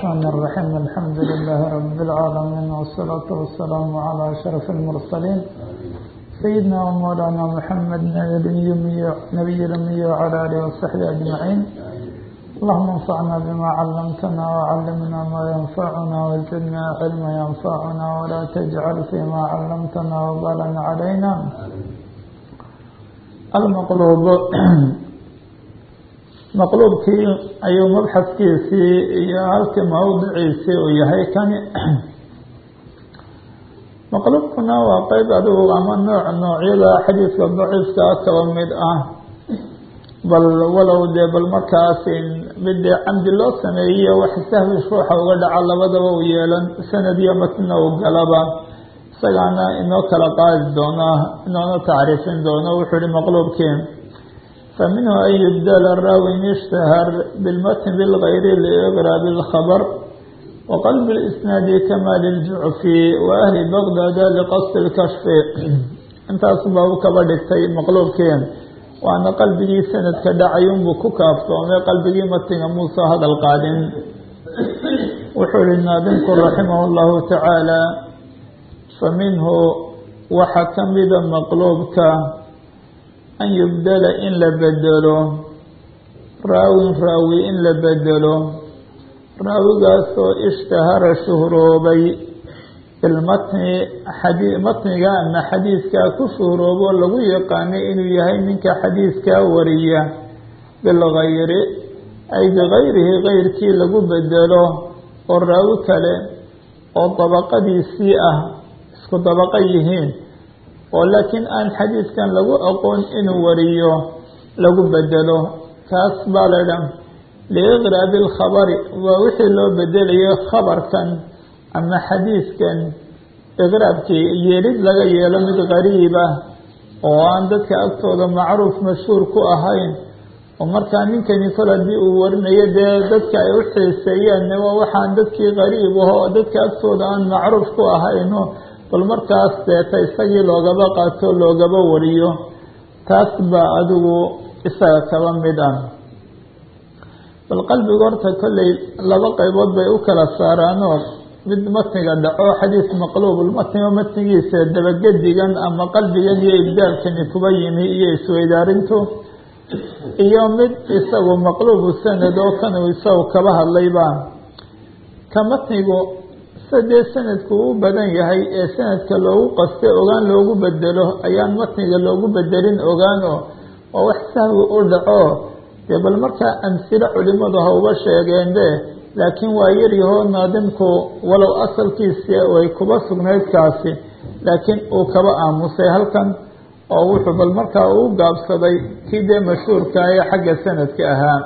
الرحمن الرحيم الحمد لله رب العالمين والصلاة والسلام على أشرف المرسلين سيدنا ومولانا محمد نبي الأمي وعلى آله وصحبه أجمعين اللهم انفعنا بما علمتنا وعلمنا ما ينفعنا وزدنا علما ينفعنا ولا تجعل فيما علمتنا وبالا علينا المقلوب maqluubkii ayuu mabxadkiisii iyo halkii mawdiciisii uu yahay kani maqluubkuna waa qeyb adigu ama nooc noocyada xadiidka daciifkaa kaba mid ah bal walow dee bal markaas mid dee camdi loo sameeyiyo wax sahwi ruuxa uga dhaca labadaba u yeelan sanad iyo matna u galaba isagaana inoo kala qaadi doona inoona tacriifin doono wuxuu ihi maqluubkii فمنه أن يبدل الراوي اشتهر بالمتن بالغير لإغراب الخبر وقلب الإسناد كما للجعفي وأهل بغداد لقصد الكشف انت أصبه كبدكتي مقلوب كين وأنا قلبي سند كدعيون بكوكاف وما قلبي متن موسى هذا القادم وحول النادم رحمه الله تعالى فمنه وحكم بذا مقلوبك an yubdala in la bedelo raawin raawi in la bedelo raawigaasoo ishtahara shuhroobay bilmatni xadi matniga ama xadiiskaa ku shuhroobo lagu yaqaanay inuu yahay ninka xadiiskaa wariya bilgayri ay bigayrihi gayrkii lagu bedelo oo raawi kale oo dabaqadiisii ah isku dabaqa yihiin oo laakiin aan xadiidkan lagu aqoon inuu wariyo lagu bedelo kaas baa la dhan liiqraabi alkhabari waa wixii loo bedelayo khabarkan ama xadiidkan iqraabkii yeelid laga yeelo mid qariib ah oo aan dadka agtooda macruuf mashhuur ku ahayn oo markaa ninkani kol haddii uu warinayo dee dadka ay u xiiseeyeen waa waxaan dadkii qariib aho oo dadka agtooda aan macruuf ku ahayno bal markaas deeta isagii loogaba qaato loogaba wariyo taas baa adigu isaga kaba mid ah bal qalbiga horta kolley laba qaybood bay u kala saaraanoo mid matniga dhaco xadiis maqluubul matniga matnigiisa dabagedigan ama qalbigan iyo ibdaalkani kuba yimi iyo isweydaarintu iyo mid isagu maqluubu sanad oo kanuu isagu kaba hadlayba ka matnigu sadee sanadku u badan yahay ee sanadka loogu qaste ogaan loogu bedelo ayaan matniga loogu bedelin ogaan oo oo wax sahwi u dhaco dee bal markaa amsilo culimadu ha uga sheegeenbe laakiin waa yaryahoo naadimku walow asalkiisi way kuba sugnayd kaasi laakiin uu kaba aamusay halkan oo wuxuu bal markaa uu gaabsaday kii dee mashhuurka ee xagga sanadka ahaa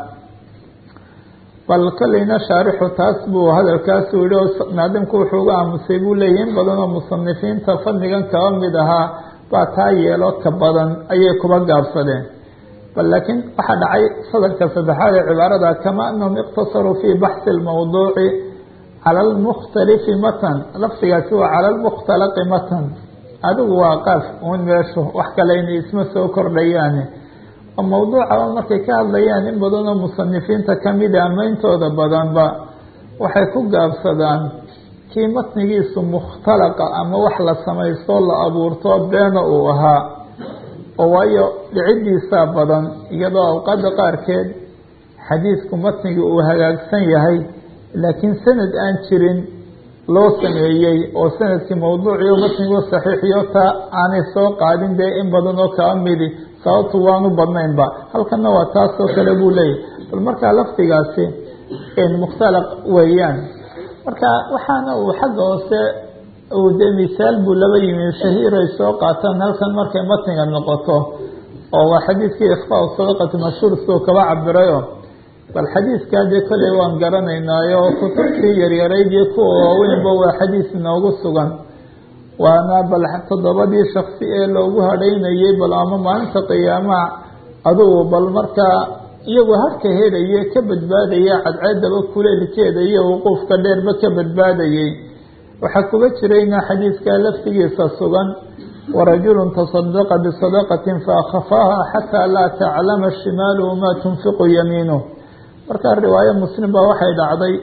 bal kolleyna shaarixu taas buu hadalkaasu yihi naadimku wuxuu uga aamusay buu leeyahy in badan oo musanifiinta fadnigan kaba mid ahaa baa taa yeelo ka badan ayay kuba gaabsadeen bal laakiin waxaa dhacay sadarka saddexaad ee cibaarada kama anahum iqtasaruu fii baxsi lmawduuci cala almukhtalifi matan lafdigaasi waa cala almukhtalaqi matan adigu waa qaaf un meeshu wax kale inay isma soo kordhayaane mawduuca markay ka hadlayaan in badan oo musanifiinta kamida ama intooda badanba waxay ku gaabsadaan kii matnigiisu mukhtalaqa ama wax la samaystoo la abuurto beena uu ahaa oo waayo dhiciddiisaa badan iyadoo awqaada qaarkeed xadiidku matnigi uu hagaagsan yahay laakiin sanad aan jirin loo sameeyey oo sanadkii mawduuciyo matnigu saxiixiyo taa aanay soo qaadin dee in badan oo kaa midi sababtu waanu badnaynba halkana waa taasoo kale buu leeyahy bal markaa lafdigaasi mukhtalaq weeyaan marka waxaana uu xagga hoose uu dee misaal buu laba yimi shahiiray soo qaataan halkan markay matniga noqoto oo waa xadiidkii ikhfaa sadaqati mashhuur soo kaba cabirayo bal xadiidkaa dee kolley waan garanaynaayo kutubtii yaryarayd iyo kuwa waaweynba waa xadiis inoogu sugan waana bal toddobadii shaksi ee loogu hadhaynayay bal ama maalinta qiyaamaha adugu bal markaa iyagu harka helaya ka badbaadaya cadceedaba kuleelkeeda iyo wuquufka dheerba ka badbaadayay waxaa kuga jirayna xadiidkaa laftigiisa sugan warajulun tasadaqa bisadaqatin faakafaaha xataa laa taclama shimaaluhu maa tunfiqu yamiinuh markaa riwaayo muslim baa waxay dhacday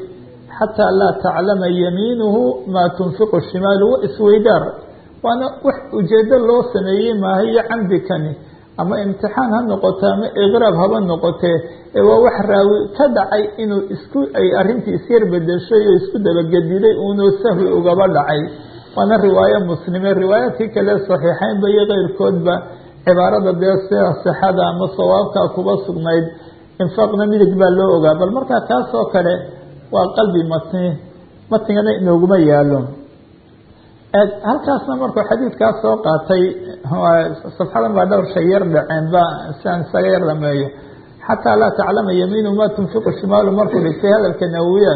xataa laa taclama yamiinuhu maa tunfiqu shimaalu wa isweydaar waana wax ujeedo loo sameeyey maaha iyo camdikani ama imtixaan ha noqoto ama iqraab haba noqotee ee waa wax raawi ka dhacay inuu isku ay arrintii isyar bedeshay oo isku dabagediday uunoo sahwi ugaba dhacay waana riwaayo muslime riwaayaadkii kale saxiixeynba iyo keyrkoodba cibaarada dee sida sixada ama sawaabkaa kuba sugnayd infaaqna midig baa loo ogaa bal markaa taas oo kale waa qalbi matni matnigana inooguma yaalo halkaasna markuu xadiidkaas soo qaatay safxadan baa dhowr shay yar dhaceen ba siaan isaga yar dhameeyo xataa laa taclama yamiinu ma tunfiqu shimaalu markuu dhigtay hadalka nawiya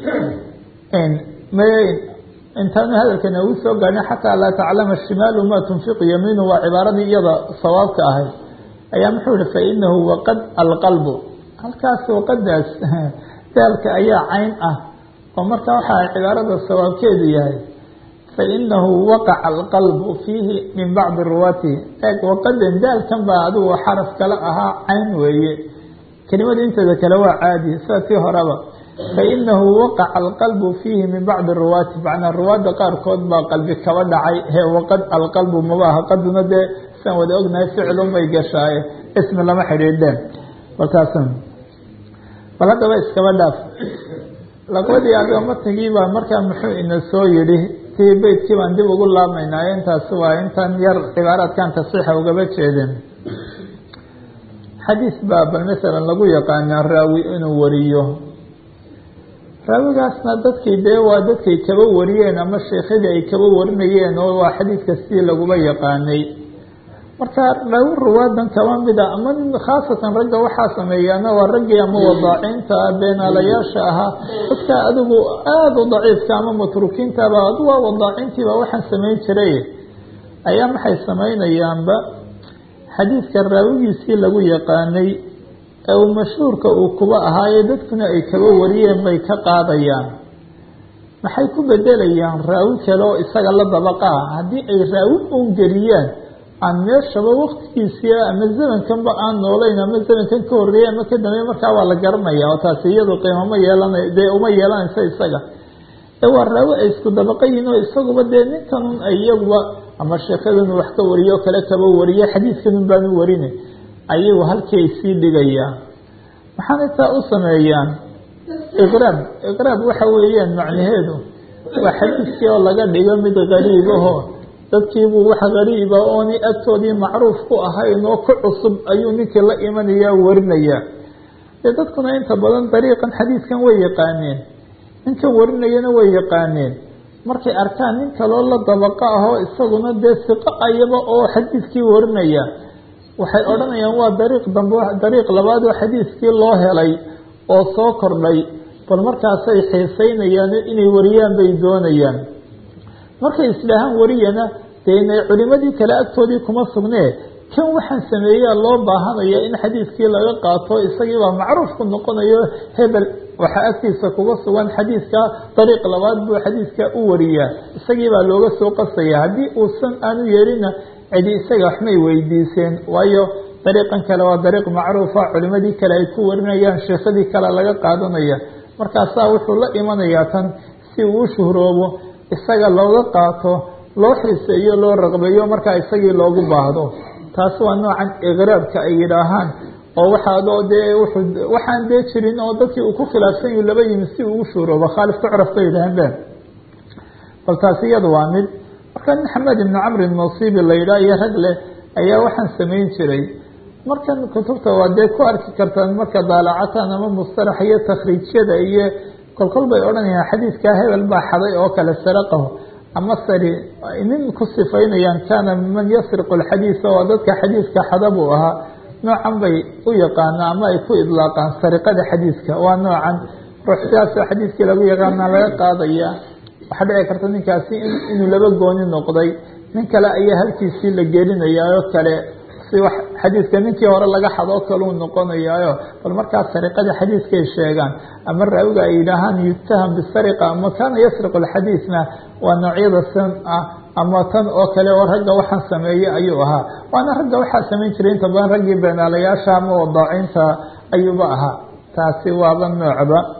intaanu hadalka nawi soo gaadhin xataa laa taclama shimaalu ma tunfiqu yamiinu waa cibaaradii iyada sawaabka ahayd ayaa muxuu ihi fainahu waqad alqalbu halkaas waqadaas daalka ayaa cayn ah oo marka waxaa cibaarada sawaabkeedu yahay fainahu waqaca alqalbu fiihi min bacdi ruwaatihi eeg waqadan daalkan baa adigu xaraf kale ahaa cayn weeye kelimada inteeda kale waa caadi sida tii horeba fainahu waqaca alqalbu fiihi min bacdi ruwaati macnaa ruwaadda qaarkood baa qalbi kaba dhacay hee waqad alqalbu maba aha qaduna dee siaan wada ognahay ficilun bay gashaaye ismi lama xidhiidheen balkaas bal haddaba iskaba dhaaf laqbadii adiga matnigii baa markaa muxuu ina soo yidhi tii beytkii baan dib ugu laabmaynaa intaasi waa intan yar cibaaraadkan tasiixa ugaba jeedin xadiis baa bal masalan lagu yaqaanaa raawi inuu wariyo raawigaasna dadkii dee waa dadkay kaba wariyeen ama sheekhadii ay kaba warinayeen oo waa xadiidka sidii laguba yaqaanay marka raawi ruwaadan kaba mida ama khaasatan ragga waxaa sameeyaana waa raggii ama wadaacinta beenaalayaasha ahaa dadka adigu aada u daciifka ama matrukiintaba adu waa wadaacintiiba waxaan samayn jiray ayaa maxay samaynayaanba xadiidka raawigiisii lagu yaqaanay ee uu mashhuurka uu kuba ahaaye dadkuna ay kaba wariyeen bay ka qaadayaan maxay ku bedelayaan raawi kale oo isaga la dabaqa ah haddii ay raawi uun geliyaan aan meeshaba waktigiisii ama zamankanba aan noolayn ama zamankan ka horreeyay ama ka dambeey markaa waa la garanaya oo taasi iyadu qiimama yeelana dee uma yeelanaysa isaga ee waa raawi ay isku dabaqa yihin oo isaguba dee ninkanun ay iyaguba ama sheekadanu wax ka wariyo kale kaba wariye xadiidkanun baanu warine ayagu halkii ay sii dhigayaan maxaana taa u sameeyaan iqraab iqraab waxa weeyaan macnaheedu waa xadiidkii oo laga dhigo mid gariib aho dadkiibuu wax gariiba ooni agtoodii macruuf ku ahayn oo ku cusub ayuu ninkii la imanaya warinaya dee dadkuna inta badan dariiqan xadiidkan way yaqaaneen ninkan warinayana way yaqaaneen markay arkaan nin kaloo la dabaqa ahoo isaguna dee siqo ayaba oo xadiidkii warinaya waxay odhanayaan waa dariiq dambe dariiq labaad oo xadiidkii loo helay oo soo kordhay bal markaasay xiiseynayaan inay wariyaan bay doonayaan markay isdhaahaan wariyana dee inay culimadii kale agtoodii kuma sugnee kan waxaan sameeyaa loo baahanaya in xadiidkii laga qaato isagiibaa macruufku noqonayo hebel waxaa agtiisa kuga sugan xadiidka dariiq labaad buu xadiidka u wariyaa isagiibaa looga soo qasaya haddii uusan aanu yeelina cidi isaga waxmay weydiiseen waayo dariiqan kale waa dariiq macruufa culimadii kale ay ku warinayaan sheekadii kale laga qaadanaya markaasaa wuxuu la imanayaa tan si uu u shuhroobo isaga looga qaato loo xiiseeyo loo raqbeeyo markaa isagii loogu baahdo taasi waa noocan iqraabka ay yidhaahaan oo waxaadoo dee wuxuu waxaan dee jirin oo dadkii uu ku khilaafsan yahi laba yimi si uu ugu shuhroobo khaalif tucraf bay yidhahaan ben bal taasi iyada waa mid marka nin xamed ibnu camri nasiibi la yidhaha iyo rag leh ayaa waxaan samayn jiray markan kutubta waa dee ku arki kartaan marka daalacataan ama mustalax iyo takhriijyada iyo kolkol bay odhanayaan xadiidkaa hebel baa xaday oo kale saraqahu ama sari nin ku sifaynayaan kaana man yasriqu alxadiisa oo dadka xadiidka xada buu ahaa noocan bay u yaqaanaa ama ay ku idlaaqaan sariqada xadiidka waa noocan ruux sidaasoo xadiidkii lagu yaqaanaa laga qaadaya waxaa dhici karta ninkaasi inuu laba gooni noqday nin kale ayaa halkiisii la gelinayaa oo kale si wax xadiidka ninkii hore laga xadoo kaleu noqonayaayo bal markaas sariqada xadiidkay sheegaan ama raawiga ay yidhaahaan yutaham bisariqa ama kaana yasriqu alxadiidna waa noocyada san ah ama tan oo kale oo ragga waxaan sameeyey ayuu ahaa waana ragga waxaa samayn jiray inta badan raggii beenaalayaasha ama wadaacinta ayuuba ahaa taasi waaba noocba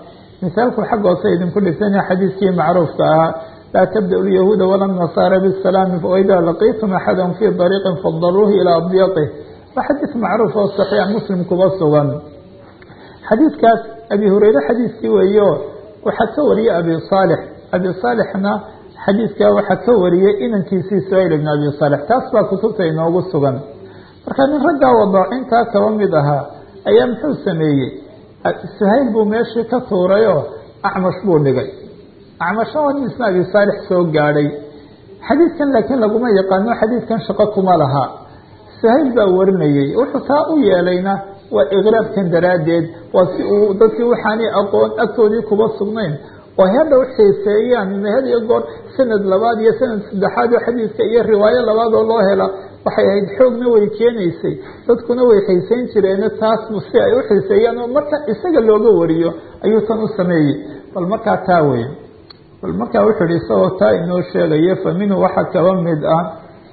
misaalku xagga hoose idinku dhigtanya xadiiskii macruufka ahaa laa tabda-u lyahuuda wala nasaara bisalaami waidaa laqiitum axadan fii dariiqin fadaruuhu ilaa adyaqih waa xadiis macruuf oo saxiix muslim kuba sugan xadiidkaas abi hureyre xadiiskii weeyo waxaa ka wariyey abi saalix abi saalixna xadiidkaa waxaa ka wariyey inankiisii suhayl ibn abi saalix taas baa kutubta inoogu sugan marka nin raggaa wadaacintaa kaba mid ahaa ayaa muxuu sameeyey suhayl buu meeshii ka tuurayoo acmash buu dhigay acmasha waa nin isna abi saalix soo gaadhay xadiidkan laakiin laguma yaqaano xadiidkan shaqo kuma laha suhayl baa warinayey wuxuu taa u yeelayna waa iqraabkan daraaddeed waa si uu dadkii waxaanay aqoon agtoodii kuba sugnayn oo hadha u xiiseeyaan had iyo goor sanad labaad iyo sanad saddexaad oo xadiidka iyo riwaayo labaad oo loo hela waxay ahayd xoogna way keenaysay dadkuna way xiiseyn jireen taas si ay u xiiseeyaan oo marka isaga looga wariyo ayuu tan u sameeyey bal markaa taa wey bal markaa wuxuu ihi isagoo taa inoo sheegayo fa minhu waxaa kaba mid ah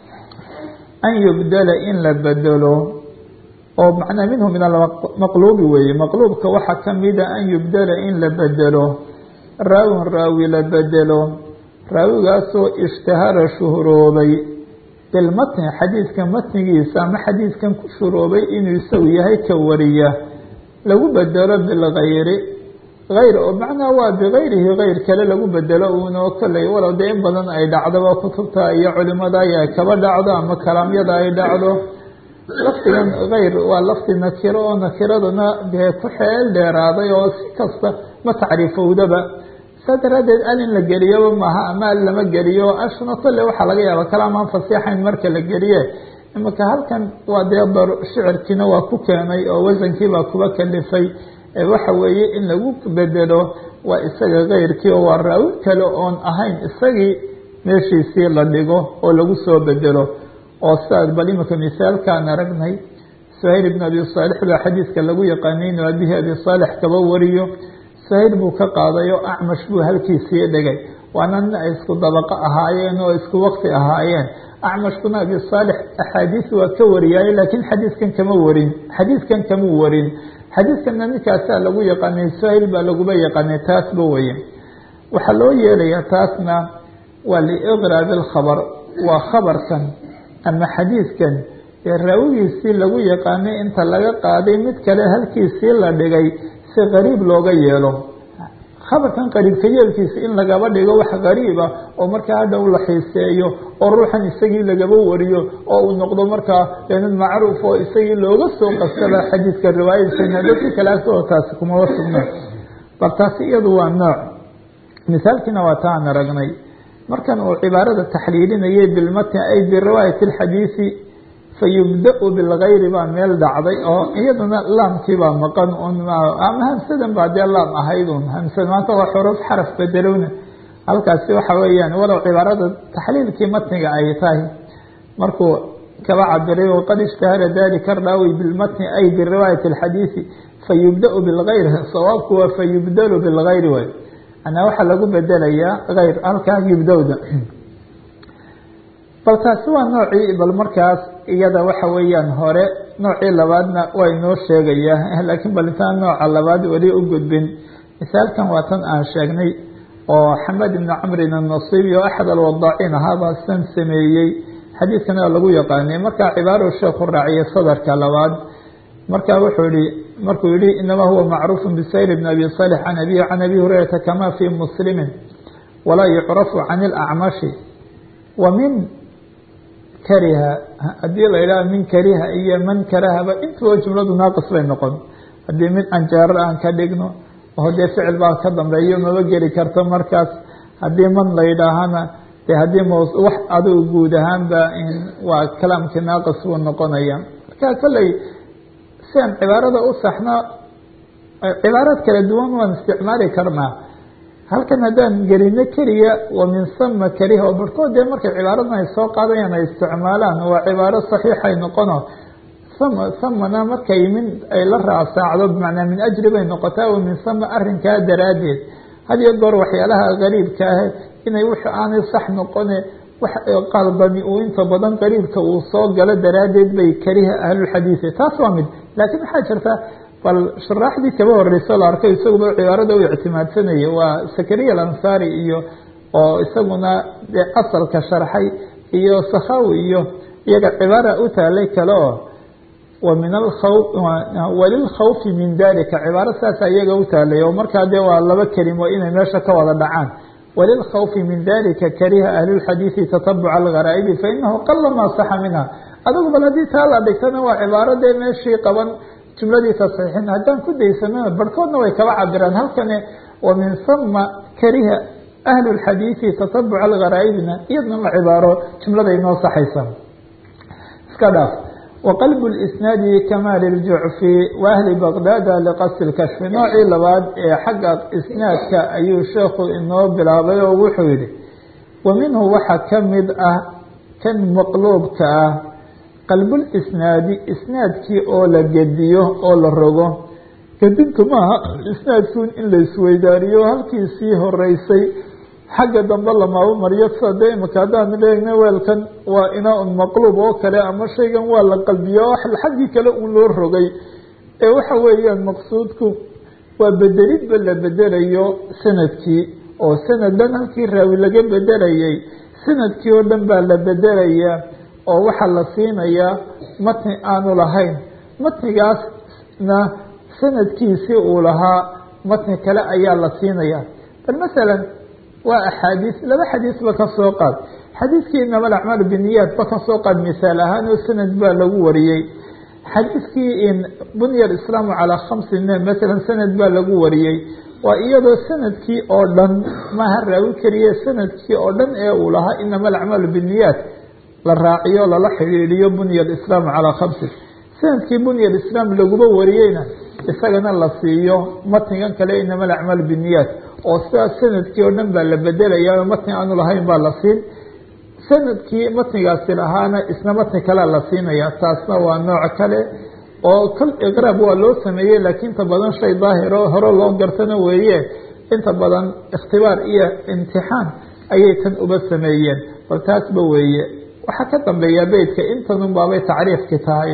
an yubdala in la bedelo oo macnaa minhu min almaqluubi weeye maqluubka waxaa kamida an yubdala in la bedelo raawin raawi la bedelo raawigaasoo ishtahara shuhuroobay bilmatni xadiidka matnigiisa ama xadiidkan ku shuroobay inuu isagu yahay ka wariya lagu bedelo bilgayri hayr oo macnaa waa bigayrihi hayr kale lagu bedelo uunoo kolley walow dee in badan ay dhacdoba kutubta iyo culimada ay kaba dhacdo ama kalaamyada ay dhacdo lafdigan hayr waa lafdi nakiro oo nakiraduna dee ku xeel dheeraaday oo si kasta ma tacriifowdaba saa daraaddeed al in la geliyaba maaha ama al lama geliyo ashna kolle waxaa laga yaaba kalaamaan fasiixayn marka la geliye imaka halkan waa dee shicirkiina waa ku keenay oo wasankiibaa kuba kalifay waxa weeye in lagu bedelo waa isaga keyrkii oo waa raawi kale oon ahayn isagii meeshiisii la dhigo oo lagu soo bedelo oo sidaas bal imika misaalkaan aragnay suhayl ibn abi saalix baa xadiidka lagu yaqaanay inuu abihi abi saalix kaba wariyo suhayl buu ka qaaday oo acmash buu halkiisii dhigay waana nin ay isku dabaqo ahaayeen oo isku waqti ahaayeen acmashkuna abi saalix axaadiis waa ka wariyaaye laakiin xadiidkan kama warin xadiidkan kama warin xadiidkana ninkaasaa lagu yaqaanay suhayl baa laguba yaqaanay taasba weye waxaa loo yeelayaa taasna waa liiqraabi alkhabar waa khabarkan ama xadiidkan ee raawigiisii lagu yaqaanay inta laga qaaday mid kale halkiisii la dhigay si qariib looga yeelo khabarkan qariibka yeelkiisa in lagaba dhigo wax qariiba oo markaa hadhow la xiiseeyo oo ruuxan isagii lagaba wariyo oo uu noqdo markaa mid macruuf oo isagii looga soo qastaba xadiidka riwaayadiisana dadka kale agtooda taasi kumaba sugna bal taasi iyadu waa nooc misaalkiina waa taan aragnay markan uu cibaarada taxliilinayay bilmatni ay biriwaayati alxadiisi fayubda-u bilgayri baa meel dhacday oo iyaduna laamkiibaa maqan un ama hamsadan baa dee laam ahayd un hamsad maanta waa xuruf xaraf bedelowna halkaasi waxa weeyaan walow cibaarada taxliilkii matniga ay tahay markuu kaba cabiray waqad ishtahara dalika raawi bilmatni ay biriwaayati alxadiisi fayubda-u bilgayri sawaabku waa fayubdalu bilgayri way anaa waxaa lagu bedelayaa hayr halkaa yubdowda bal taasi waa noocii bal markaas iyada waxa weeyaan hore noocii labaadna waa inoo sheegayaa laakiin bal intaan nooca labaad weli u gudbin misaalkan waa tan aan sheegnay oo xamed ibni camrin annasiibi oo axad alwadaaciin ahaabaa san sameeyey xadiidkana waa lagu yaqaanay markaa cibaaro sheekhu raaciyay sadarka labaad marka wuxuu yihi markuu yihi inamaa huwa macruufu bisayr bn abi salix can abihi can abi hurayrata kama fii muslimin walaa yucrafu can ilacmashi wa min kariha haddii la yidhaha min kariha iyo man karahaba intuba jumladu naaqis bay noqon haddii mid anjaarar aan ka dhigno oo dee ficil baa ka dambeeyo maba geli karto markaas haddii man la yidhaahana de haddii m wax adigu guud ahaanba waa kalaamkii naaqis buu noqonaya marka kolley si aan cibaarada u saxno cibaaraad kala duwan waan isticmaali karnaa halkan haddaan gelino keliya wa min sama kariha oo barhkood dee markay cibaaradan ay soo qaadayaan ay isticmaalaan waa cibaaro saxiixay noqono sama samana markay min ay la raasaacdo bimacnaa min ajri bay noqotaa wa min sama arrinkaa daraaddeed had iyo goor waxyaalaha qariibka ah inay wix aanay sax noqone wax qaldami uu inta badan qariibka uu soo galo daraaddeed bay kariha ahlulxadiisi taas waa mid laakiin waxaa jirta bal sharaaxdii kaba horeyso la arkay isaguba cibaarada u ictimaadsanaya waa sakariya alansari iyo oo isaguna dee asalka sharxay iyo sakhawi iyo iyaga cibaara u taalay kale oo wa min alkhaw walilkhawfi min dalika cibaaro saasa iyaga u taalay oo markaa dee waa laba kelimo inay meesha ka wada dhacaan walilkhawfi min dalika kariha ahlulxadiidi tatabuca algaraa'ibi fainahu qala maa saxa minha adigu bal haddii taa la dhigtana waa cibaaro dee meeshii qaban jumladii tasxiixin haddaan ku daysanana barhkoodna way kaba cabiraan halkani wa min huma kariha ahlu lxadiidi tatabuca algaraa'ibna iyadna la cibaaro jumlada inoo saxaysa iska dhaaf waqalbu lisnaadi kamaali ljucfi wa ahli baqdaada liqasdi lkashfi noocii labaad ee xagga isnaadka ayuu sheekhu inoo bilaabay oo wuxuu yihi wa minhu waxaa ka mid ah kan maqluubka ah qalbulisnaadi isnaadkii oo la gediyo oo la rogo gedintu maaha isnaadkuun in la isweydaariyo halkiisii horeysay xagga dambe lamaaba mariyo sida dee imika haddaan leegna weelkan waa inaa-un maqluub oo kale ama shaygan waa la qalbiyo o xaggii kale uun loo rogay ee waxa weeyaan maqsuudku waa bedelidba la bedelayo sanadkii oo sanad dhan halkii raawi laga bedelayay sanadkii oo dhan baa la bedelayaa oo waxaa la siinayaa matni aanu lahayn matnigaasna sanadkiisii uu lahaa matni kale ayaa la siinayaa bal masalan waa axaadiis laba xadiisba ka soo qaad xadiiskii inama alacmaalu biniyaat ba ka soo qaad misaal ahaan oo sanad baa lagu wariyey xadiiskii in bunya alislaamu calaa khamsin masalan sanad baa lagu wariyey waa iyadoo sanadkii oo dhan maaha raawi keliya sanadkii oo dhan ee uu lahaa inama alacmaalu biniyaat la raaciyo lala xidhiidhiyo bunya alislaamu calaa khamsin sanadkii bunya alislaam laguba wariyeyna isagana la siiyo matnigan kale inama alacmaalu biniyaat oo sidaas sanadkii oo dhan baa la bedelaya matni aanu lahayn baa la siin sanadkii matnigaasi lahaana isna matni kalea la siinaya taasna waa nooc kale oo kal iqraab waa loo sameeyey laakiin inta badan shay daahiro hore loo gartana weeye inta badan ikhtibaar iyo imtixaan ayay tan uba sameeyeen bal taasba weeye waxaa ka dambeeya beytka intanun baabay tacriifki tahay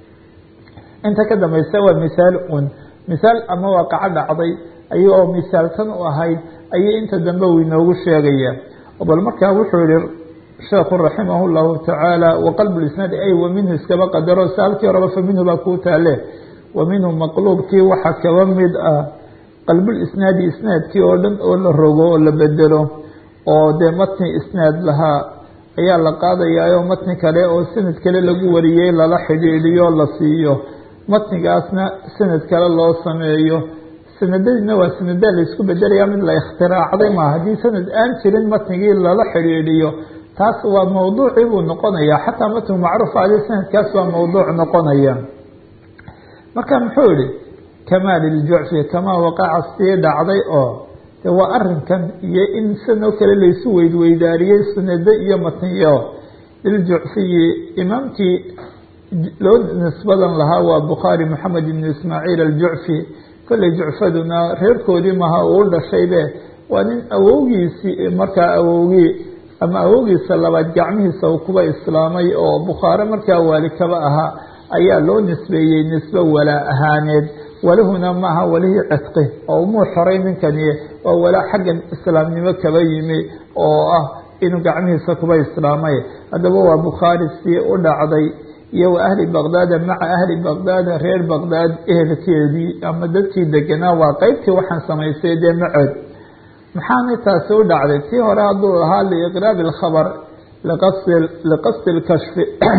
inta ka dambeysa waa misaal un misaal ama waaqaco dhacday ay oo misaaltan u ahayd ayay inta dambe uu inoogu sheegaya bal markaa wuxuu yihi sheekhu raximah llahu tacaala waqalbu lisnaadi ay wa minhu iskaba qadaro saalkii horeba fa minhu baa kuu taale wa minhu maqluubkii waxaa kaba mid ah qalbulisnaadi isnaadkii oo dhan oo la rogo oo la bedelo oo dee matni isnaad lahaa ayaa la qaadayaa oo matni kale oo sanad kale lagu wariyey lala xidhiidhiyo la siiyo matnigaasna sanad kale loo sameeyo sanadadiina waa sanadaa laysku bedelaya mid la ikhtiraacday maa haddii sanad aan jirin matnigii lala xidhiidhiyo taas waa mawduucii buu noqonaya xataa matnigu macruuf ade sanadkaas waa mawduuc noqonaya marka muxuu yihi kamaal iljucfi kamaa waqaca sii dhacday oo de waa arinkan iyo in sanoo kale laysu weydweydaariyey sanado iyo matniyo liljucfiyi imaamkii loo nisbadan lahaa waa bukhaari maxamed ibn ismaaciil aljucfi kolley jucfaduna reerkoodii maha uu dhashaybe waa nin awowgiisii markaa awowgii ama awowgiisa labaad gacmihiisa uu kuba islaamay oo bukhaare markaa waali kaba ahaa ayaa loo nisbeeyey nisbe walaa ahaaneed walihuna maaha walihii cidqi oo umuu xoray ninkani oo walaa xaggan islaamnimo kaba yimi oo ah inuu gacmihiisa kuba islaamay haddaba waa bukhaari sii u dhacday iyo wa ahli baqdaada maca ahli baqdaada reer baqdaad ehelkeedii ama dadkii deganaa waa qeybtii waxaan samaystay dee macood maxaana taasi u dhacday tii hore hadduu ahaa liiqraabi alkhabar liqasdi lkashfi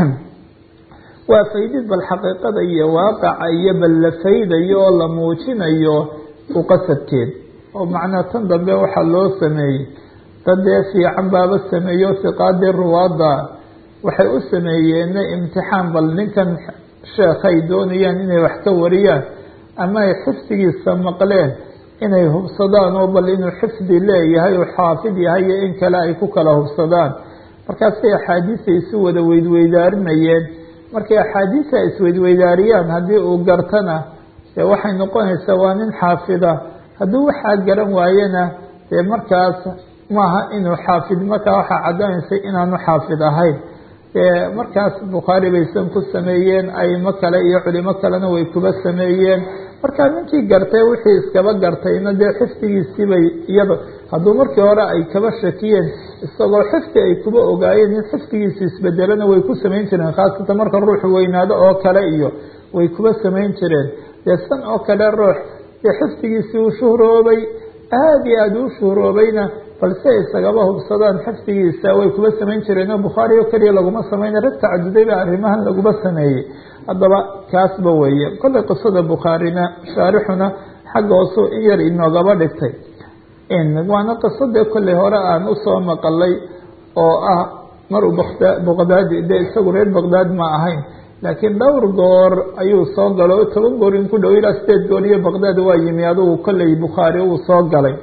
waa faydid bal xaqiiqada iyo waaqaca iyo bal la faydayo oo la muujinayo u qasadkeed oo macnaa tan dambe waxaa loo sameeyey dad dee fiican baaba sameeyo siqaadii ruwaada waxay u sameeyeen imtixaan bal ninkan sheekhay doonayaan inay wax ka wariyaan ama ay xifdigiisa maqleen inay hubsadaan oo bal inuu xifdi leeyahay oo xaafid yahay iyo in kale ay ku kala hubsadaan markaasay axaadiisa isu wada weydweydaarinayeen markay axaadiisa isweydweydaariyaan haddii uu gartana dee waxay noqonaysaa waa nin xaafida hadduu waxaa garan waayena dee markaas maaha inuu xaafid markaa waxaa caddaynaysa inaanu xaafid ahayn markaas bukhaari baysan ku sameeyeen aimo kale iyo culimo kalena way kuba sameeyeen marka ninkii gartay wixii iskaba gartayna dee xifdigiisiibay iyada hadduu markii hore ay kaba shakiyeen isagoo xifdi ay kuba ogaayeen in xifdigiisi isbedelana way ku samayn jireen khaasatan marka ruuxu weynaado oo kale iyo way kuba samayn jireen dee san oo kale ruux dee xifdigiisii uu shuhroobay aada iyo aada uu shuhroobayna balse isagaba hubsadaan xifdigiisa way kuba samayn jireen oo bukhaari oo keliya laguma samayna rag tacaduday ba arrimahan laguma sameeyey haddaba kaasba weeye kollay qisada bukhaarina shaarixuna xagga hoosu in yar inoogaba dhigtay waana qisadee kollay hore aan usoo maqalay oo ah maruu baqdaadi de isagu reer baqdaad ma ahayn laakiin dhowr goor ayuu soo galo o toban goor in ku dhow ilaa sideed goor iyo baqdaad waa yimi adugu kollay bukhaari uu soo galay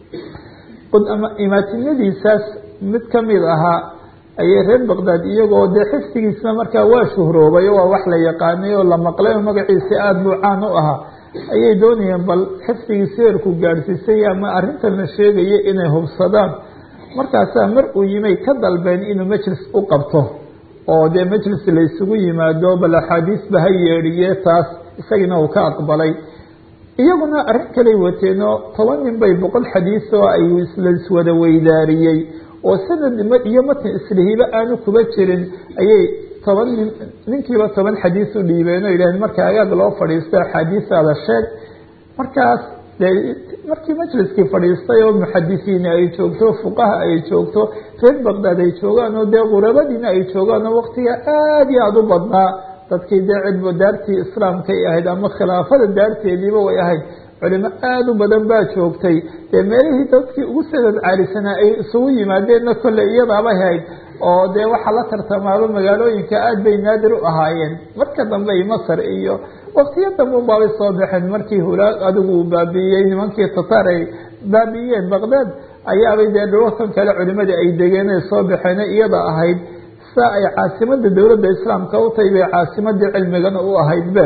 imaatinadiisaas mid kamid ahaa ayay reer baqdaad iyagoo dee xifdigiisna markaa waa shuhroobay oo waa wax la yaqaanay oo la maqlay oo magaciisi aada buu caan u ahaa ayay doonayeen bal xifdigiisi heerku gaadhsiisay ama arrintan la sheegaya inay hubsadaan markaasaa mar uu yimay ka dalbeen inuu majlis u qabto oo dee majlis la isugu yimaado bal axaadiisba ha yeedhiye taas isagiina uu ka aqbalay iyaguna arrin kaley wateenoo toban nin bay boqol xadiis oo ay la iswada weydaariyey oo sanad iyo matan islihiba aanu kuba jirin ayay toban nin ninkiiba toban xadiis u dhiibeen oo yidhaheen marka agaag loo fadhiisto axaadiisaada sheeg markaas dee markii majliskii fadhiistay oo muxadisiina ay joogto fuqaha ay joogto reer baqdaad ay joogaan oo dee qurabadiina ay joogaan oo waktiga aada iyo aada u badnaa dadkii dee cilmu daartii islaamkay ahayd ama khilaafada daarteediiba way ahayd culimo aada u badan baa joogtay dee meelihii dadkii ugu sanad caalisanaa ay isugu yimaadeenna kolley iyadaabay ahayd oo dee waxaa la tartamaaba magaalooyinka aada bay naadir u ahaayeen marka dambe ay masar iyo waktiyo dambe unbaabay soo baxeen markii hulaag adigu uu baabi'iyey nimankii tataar ay baabi'iyeen baqdaad ayaabay dee dhulalkan kale culimadii ay degeen ay soo baxeen iyada ahayd saa ay caasimada dowladda islaamka u tahay bay caasimadii cilmigana u ahayd be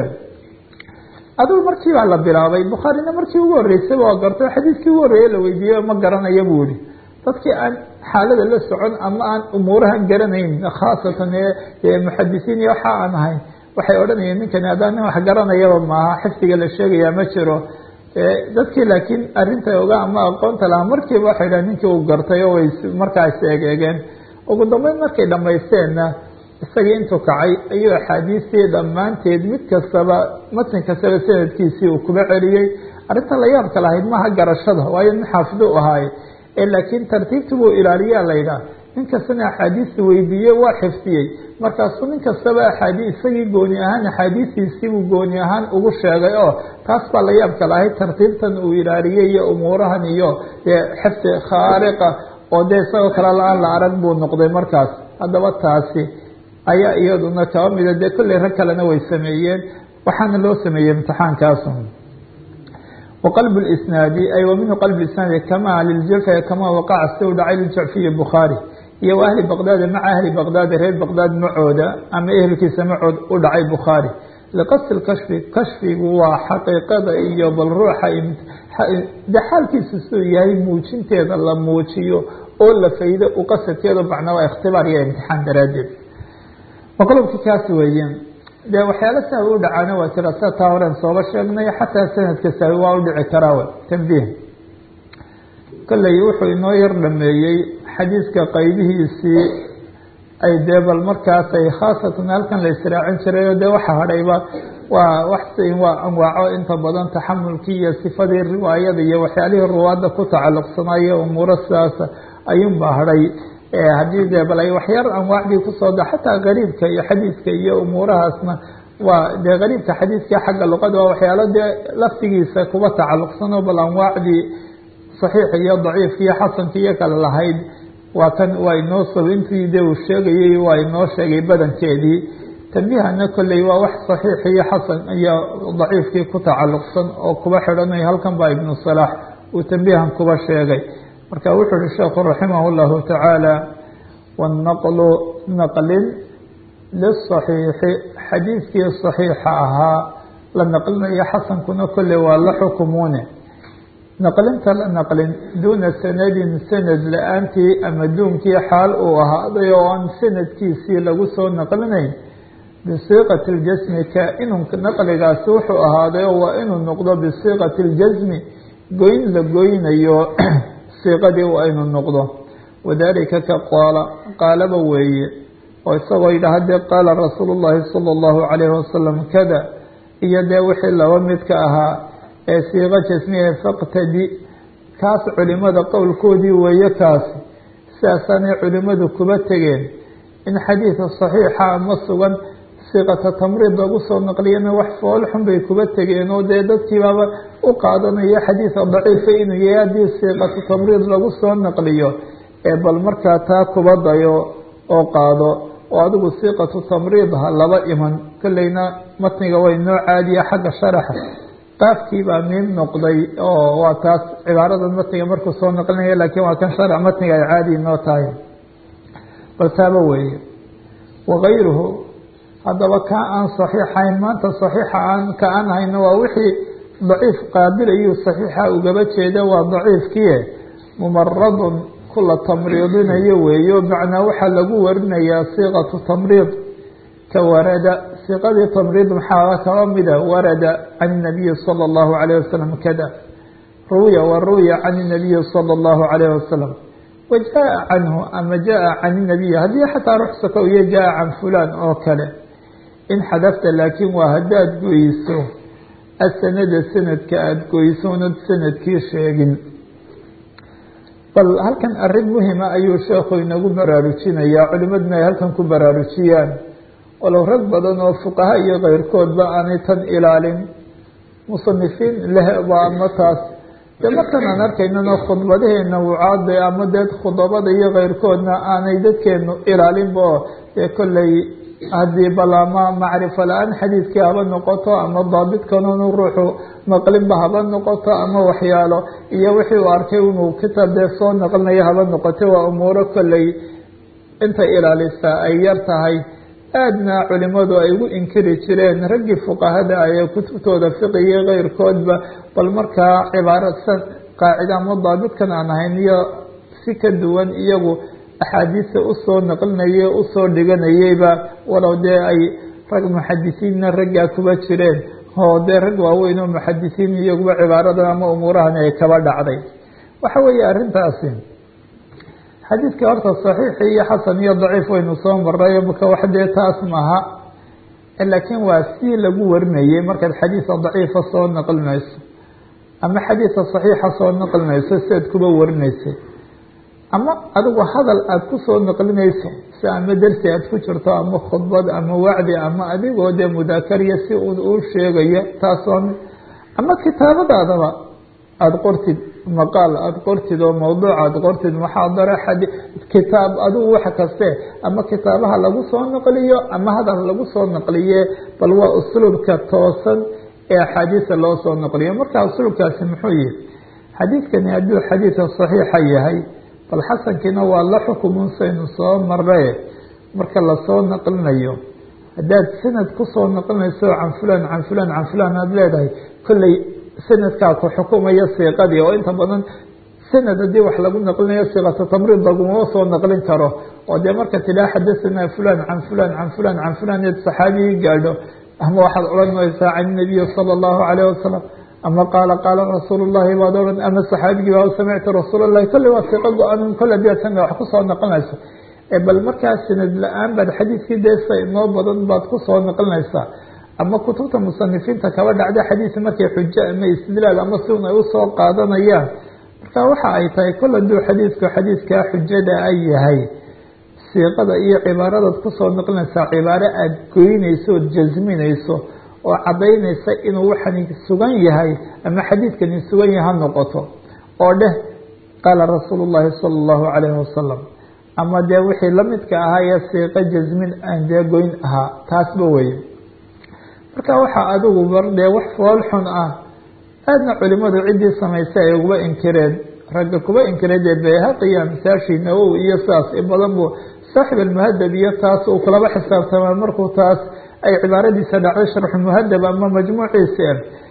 adigu markii baa la bilaabay bukhaarina markii ugu horreysay waa gartay xadiiskii ugu horreeye la weydiiyey ma garanaya buu yihi dadkii aan xaalada la socon ama aan umuurahan garanayn khaasatan ee muxadisiin iyo waxa aan ahayn waxay odhanayeen ninkani haddaan nin wax garanayaba maaha xifdiga la sheegayaa ma jiro dadkii laakiin arrinta oga ama aqoonta lahaa markiiba waxay dhahen ninkii uu gartay oo way markaas eegeegeen ugu dambeyn markay dhamaysteenna isagii intuu kacay ayuu axaadiistii dhammaanteed mid kastaba matn kastaba sanadkiisii uu kuba celiyey arrinta la yaabka lahayd maaha garashada waayo nin xaafido u ahaaye ee laakiin tartiibtii buu ilaaliyaa laydhaah nin kastana axaadiista weydiiyey waa xifdiyey markaasuu nin kastaba axaadii isagii gooni ahaan axaadiistiisiibuu gooni ahaan ugu sheegay oo taas baa la yaabka lahayd tartiibtan uu ilaaliyey iyo umuurahan iyo dee xifdi khaariqa oo dee isagoo kale la-aan la arag buu noqday markaas haddaba taasi ayaa iyaduna kaba mida dee kolley rag kalena way sameeyeen waxaana loo sameeyey imtixaankaasu waqalb isnaadi ay wa minhu qalb isnaadi kama liljurfi kama waqaca si u dhacay liljacfiyi bukhaari iyo ahli baqdaadi maca ahli baqdaadi reer baqdaad macooda ama ehelkiisa macood u dhacay bukhaari liqasdi kashfi kashfigu waa xaqiiqada iyo bal ruuxa de xaalkiisa siduu yahay muujinteeda la muujiyo oo la faydo u qasadkeedu macnaa waa ikhtibaar iyo imtixaan daraaddeed maqlubki kaas weeye dee waxyaalo sahwi u dhacaana waa jira sida taa horen sooba sheegnay xataa sanadka sahwi waa u dhici karaa tambiih kolley wuxuu inoo yar dhameeyey xadiiska qaybihiisii ay dee bal markaas ay khaasatan halkan la israacin jiray oo dee waxa hadhayba waa wax waa anwaaco inta badan taxamulkii iyo sifadii riwaayada iyo waxyaalihii ruwaadda ku tacalluqsanaayo umuuro sidaas ayuunbaa hadhay haddii dee bal ay waxyaar anwaacdii kusoo da xataa gariibka iyo xadiiska iyo umuurahaasna waa dee gariibka xadiiska xagga luqada waa waxyaalo dee laftigiisa kuba tacalluqsanoo bal anwaacdii saxiix iyo daciifka iyo xasanka iyo kale lahayd waa kan waa inoo soo intii de uu sheegayey waa inoo sheegay badankeedii tambihana kolley waa wax saxiix iyo xasan iyo daciifkii ku tacalluqsan oo kuba xidhanay halkan baa ibnu salaax uu tambihan kuba sheegay marka wuxuu uhi sheekhu raximah llahu tacaala wanaqlu naqlin lisaxiixi xadiidkii saxiixa ahaa la naqlinayo xasankuna kolley waa la xukumuune naqlinta la naqlin duuna sanadin sanad la-aantii ama duunkii xaal uu ahaaday oo aan sanadkiisii lagu soo naqlinayn bisiiqati اljasmi kaa-inun naqligaasi wuxuu ahaaday oo waa inuu noqdo bisiiqati اljasmi goyn la goynayo siiqadii waa inuu noqdo wadalika ka qaala qaalaba weeye oo isagoo yidhaha dee qaala rasuulu llahi sala allahu calayhi wasalam kada iyo dee wixii laba midka ahaa ee siiqo jasmiye faqtadi kaas culimada qowlkoodii weeye kaasi sidaasaanay culimadu kuba tegeen in xadiida saxiixa ama sugan siiqata tamriid lagu soo naqliyana wax foolxun bay kuba tegeen oo dee dadkiibaaba u qaadanayo xadiida daciifa inuu yahay haddii siiqatu tamriid lagu soo naqliyo ee bal markaa taa kuba dayo oo qaado oo adigu siiqatu tamriid ha laba iman kolleyna matniga way noo caadiya xagga sharaxa qaafkii baa miim noqday oo waa taas cibaaradan matniga markuu soo naqlinaya laakiin waa kan sharax matniga ay caadi noo tahay bal taaba weeye wakayruhu haddaba ka aan saxiixayn maanta saxiixa aan ka aan hayno waa wixii daciif qaabilayuu saxiixa ugaba jeeda waa daciifkiie mumaradun kula tamriidinayo weeyo macnaa waxaa lagu warinayaa siiqatu tamriid ka warada siiqadii tamriid maxaa kaba mida warada can inabiyi sala allahu calayh wasalam kada ruwiya wa ruwiya can inabiyi sala allahu calayh wasalam wa jaa canhu ama jaa can inabiyi haddii xataa ruxsaka iyo jaa can fulaan oo kale in xadafta laakiin waa haddaad goyso asanada sanadka aada goyso unad sanadkii sheegin bal halkan arrin muhima ayuu sheekhu inagu baraarujinayaa culimaduna ay halkan ku baraarujiyaan walow rag badan oo fuqaha iyo keyrkoodba aanay tan ilaalin musanifiin lehba ama taas dee markan aan arkaynana khudbadaheena wucaada ama dee khudabada iyo keyrkoodna aanay dadkeenu ilaalinba oo dee kolley haddii bal ama macrifo la-aan xadiidkii haba noqoto ama daabitkanunu ruuxu maqlinba haba noqoto ama waxyaalo iyo wixii uu arkay inuu kitaab dee soo naqlinayo haba noqoto waa umuuro kolley inta ilaalisaa ay yar tahay aadna culimadu ay ugu inkiri jireen raggii fuqahada ah ee kutubtooda fiqiyo keyrkoodba bal markaa cibaarasan qaacida ama daabitkan aan ahayn iyo si ka duwan iyagu axaadiista usoo naqlinayay usoo dhiganayeyba walow dee ay rag muxadisiinna raggaa kuba jireen oo dee rag waaweyn oo muxadisiin iyaguba cibaaradan ama umuurahan ay kaba dhacday waxa weeye arrintaasi xadiidka horta saxiixi iyo xasan iyo daciif waynu soo maray maka wax dee taas maaha laakiin waa si lagu warinayay markaad xadiisa daciifa soo naqlinayso ama xadiisa saxiixa soo naqlinayso siaad kuba warinaysay ama adigu hadal aada ku soo naqlinayso si ama dersi aad ku jirto ama khudbad ama wacdi ama adigoo dee mudaakariya si uu sheegayo taasoo ama kitaabadaadaba aada qortid maqaal aada qortid oo mawduuc aada qortid muxaadaro xadi kitaab adigu wax kaste ama kitaabaha lagu soo naqliyo ama hadal lagu soo naqliye bal waa usluubka toosan ee axaadiisa loo soo naqliyo marka usluubkaasi muxuu yihi xadiidkani hadduu xadiidka saxiixa yahay bal xasankiina waa la xukumun saynu soo maree marka lasoo naqlinayo haddaad sanad kusoo naqlinayso can fulan can fulan can fulan aada leedahay kolley sanadkaa ku xukumaya siiqadii oo inta badan sanad haddii wax lagu naqlinayo siiqata tamriid laguma soo naqlin karo oo dee marka tidhaa xadasanaa fulan can fulan can fulan can fulan eed saxaabigii gaadho ama waxaad odhanaysaa can inabiyi sala allahu calayh wasalam ama qaala qaala rasuul llahi baad odhan ama saxaabigii baa samictu rasuul llahi kolley waa siiqo go-an kolle hadii ad sanad wax kusoo naqlinayso bal markaa sanad la-aan baad xadiidkii deesa inoo badan baad kusoo naqlinaysaa ama kutubta musanifiinta kaba dhacda xadiis markay xujo ama istidlaal ama si un ay usoo qaadanayaan marka waxa ay tahay kol hadduu xadiidku xadiidkaa xujada ay yahay siiqada iyo cibaaradaad kusoo naqlinaysaa cibaaro aada goynayso ood jasminayso oo caddaynaysa inuu waxani sugan yahay ama xadiidkani sugan yahay ha noqoto oo dheh qaala rasuulu llahi sala allahu calayhi wasalam ama dee wixii lamidka ahaa ee siiqo jasmin aan dee goyn ahaa taasba weye marka waxaa adigu bar dee wax fool xun ah aadna culimadu ciddii samaysay ay uguba inkireen ragga kuba inkireen dee bayhaqiya amsaashi nawowi iyo saas in badan buu saaxib almuhadab iyo taas uu kulaba xisaabtamaa markuu taas ay cibaaradiisa dhacday sharxu muhadab ama majmuuciisa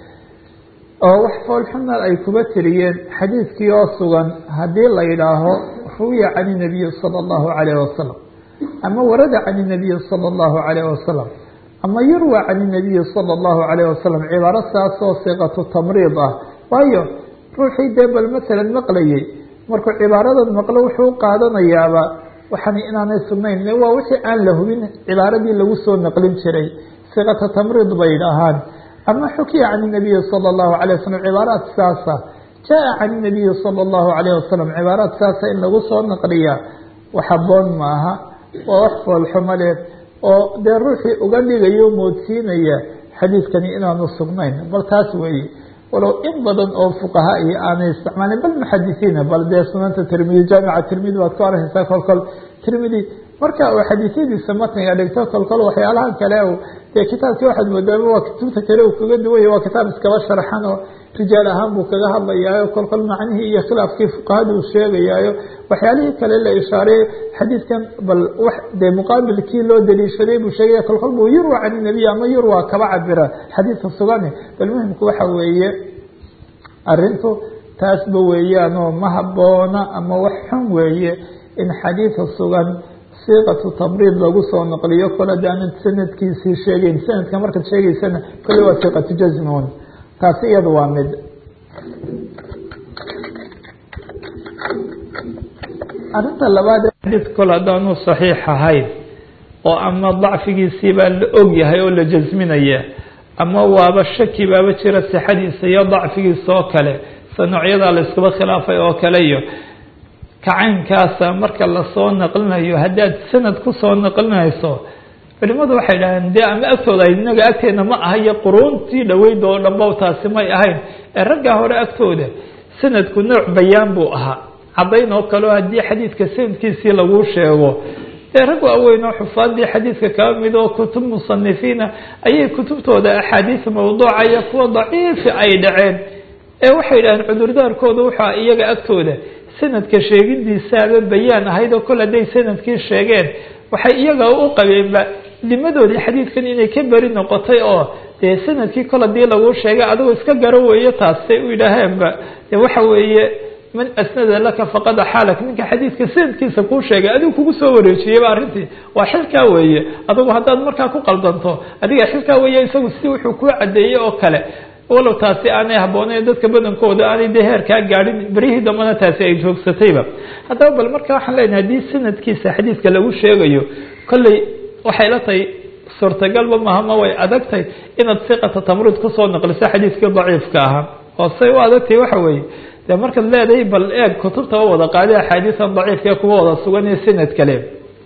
oo wax fool xuna ay kuba tiriyeen xadiidkii oo sugan haddii la yidhaaho ruwiya can inabiyi sala allahu calayh wasalam ama warada can inabiyi sala allahu calayh wasalam ama yurwa can inabiyi sala allahu calayh wasalam cibaaro saasoo siqatu tamriid ah waayo ruuxii dee bal masalan maqlayay markuu cibaaradan maqlo wuxuu qaadanayaaba waxaan inaanay sugnayn waa wixii aan la hubin cibaaradii lagu soo naqlin jiray siqata tamriid bay dhahaan ama xukiya can inabiyi sala allahu calayh wasalam cibaaraad saasa jaa can inabiyi sala allahu calayh wasalam cibaaraad saasa in lagu soo naqliya wax haboon maaha waa wax foolxumadeed oo dee ruuxii uga dhigayo moodsiinaya xadiidkani inaanu sugnayn bal taas weeye walow in badan oo fuqaha iyo aanay isticmaalin bal muxadisiina bal dee sunanta tirmidi jaamica tirmidi baad ku arkaysaa kolkol tirmidi marka uu xadiisyadiisa matniga dhigto kolkol waxyaalahan kale dee kitaabkii waxaad moodaaba waa kutubta kale uu kaga duwanya waa kitaab iskaba sharxan oo rijaal ahaan buu kaga hadlayaayo kolkol macnihii iyo khilaafkii fuqahada uu sheegayaayo waxyaalihii kale la ishaareey xadiidkan bal wax dee muqaabilkii loo daliishaday buu sheegaya kolkol buu yurwa can inabiy ama yurwa kaba cabira xadiidka sugane bal muhimku waxa weeye arintu taasba weeyaanoo ma haboona ama wax xun weeye in xadiidka sugan siiqatu tamriid lagu soo naqliyo kol hadaanan sanadkiisii sheegeyn sanadka markaad sheegeysana kole waa siiqatu jazmun taasi iyada waa mid arrinta labaad xadiid kol haddaanu saxiix ahayn oo ama dacfigiisii baa la og yahay oo la jasminaya ama waaba shaki baaba jira sixadiisa iyo dacfigiisa oo kale sa noocyadaa la iskuba khilaafay oo kale iyo kacaynkaasa marka lasoo naqlinayo haddaad sanad kusoo naqlinayso culimadu waxay dhahdeen dee ama agtooda inaga agteena ma aha iyo quruuntii dhaweyd oo dhanba taasi may ahayn ee raggaa hore agtooda sanadku nooc bayaan buu ahaa caddayn oo kaleo haddii xadiidka sanadkiisii laguu sheego dee rag waaweyn oo xufaadii xadiidka kaba mid oo kutub musanifiina ayay kutubtooda axaadiis mawduuca iyo kuwa daciifi ay dhaceen ee waxay dhahdeen cudurdaarkooda wuxua iyaga agtooda sanadka sheegidiisaaba bayaan ahayd oo kol hadday sanadkii sheegeen waxay iyaga u qabeenba dimadoodii xadiidkan inay ka beri noqotay oo dee sanadkii kol hadii laguu sheegay adigoo iska garo weeye taasay u yidhaaheenba de waxa weeye man asnada laka faqad axaalak ninka xadiidka sanadkiisa kuu sheegay adigu kugu soo wareejiyeyba arrintii waa xilkaa weeye adigu haddaad markaa ku qaldanto adiga xilkaa weeye isagu si wuxuu kuu cadeeyey oo kale walow taasi aanay habbooneyn dadka badankooda aanay dee heerkaa gaadhin berihii dambana taasi ay joogsatayba haddaba bal marka waxaan leenahay haddii sanadkiisa xadiidka lagu sheegayo kolley waxay la tahay suurtagalba maaha ma way adagtay inaad siqata tamruud kusoo naqliso xadiidkii daciifka ahaa oo say u adagtay waxa weeye dee markaad leedahay bal eeg kutubta u wada qaaday axaadiisan daciifka kuwa wada sugan iyo sanad kale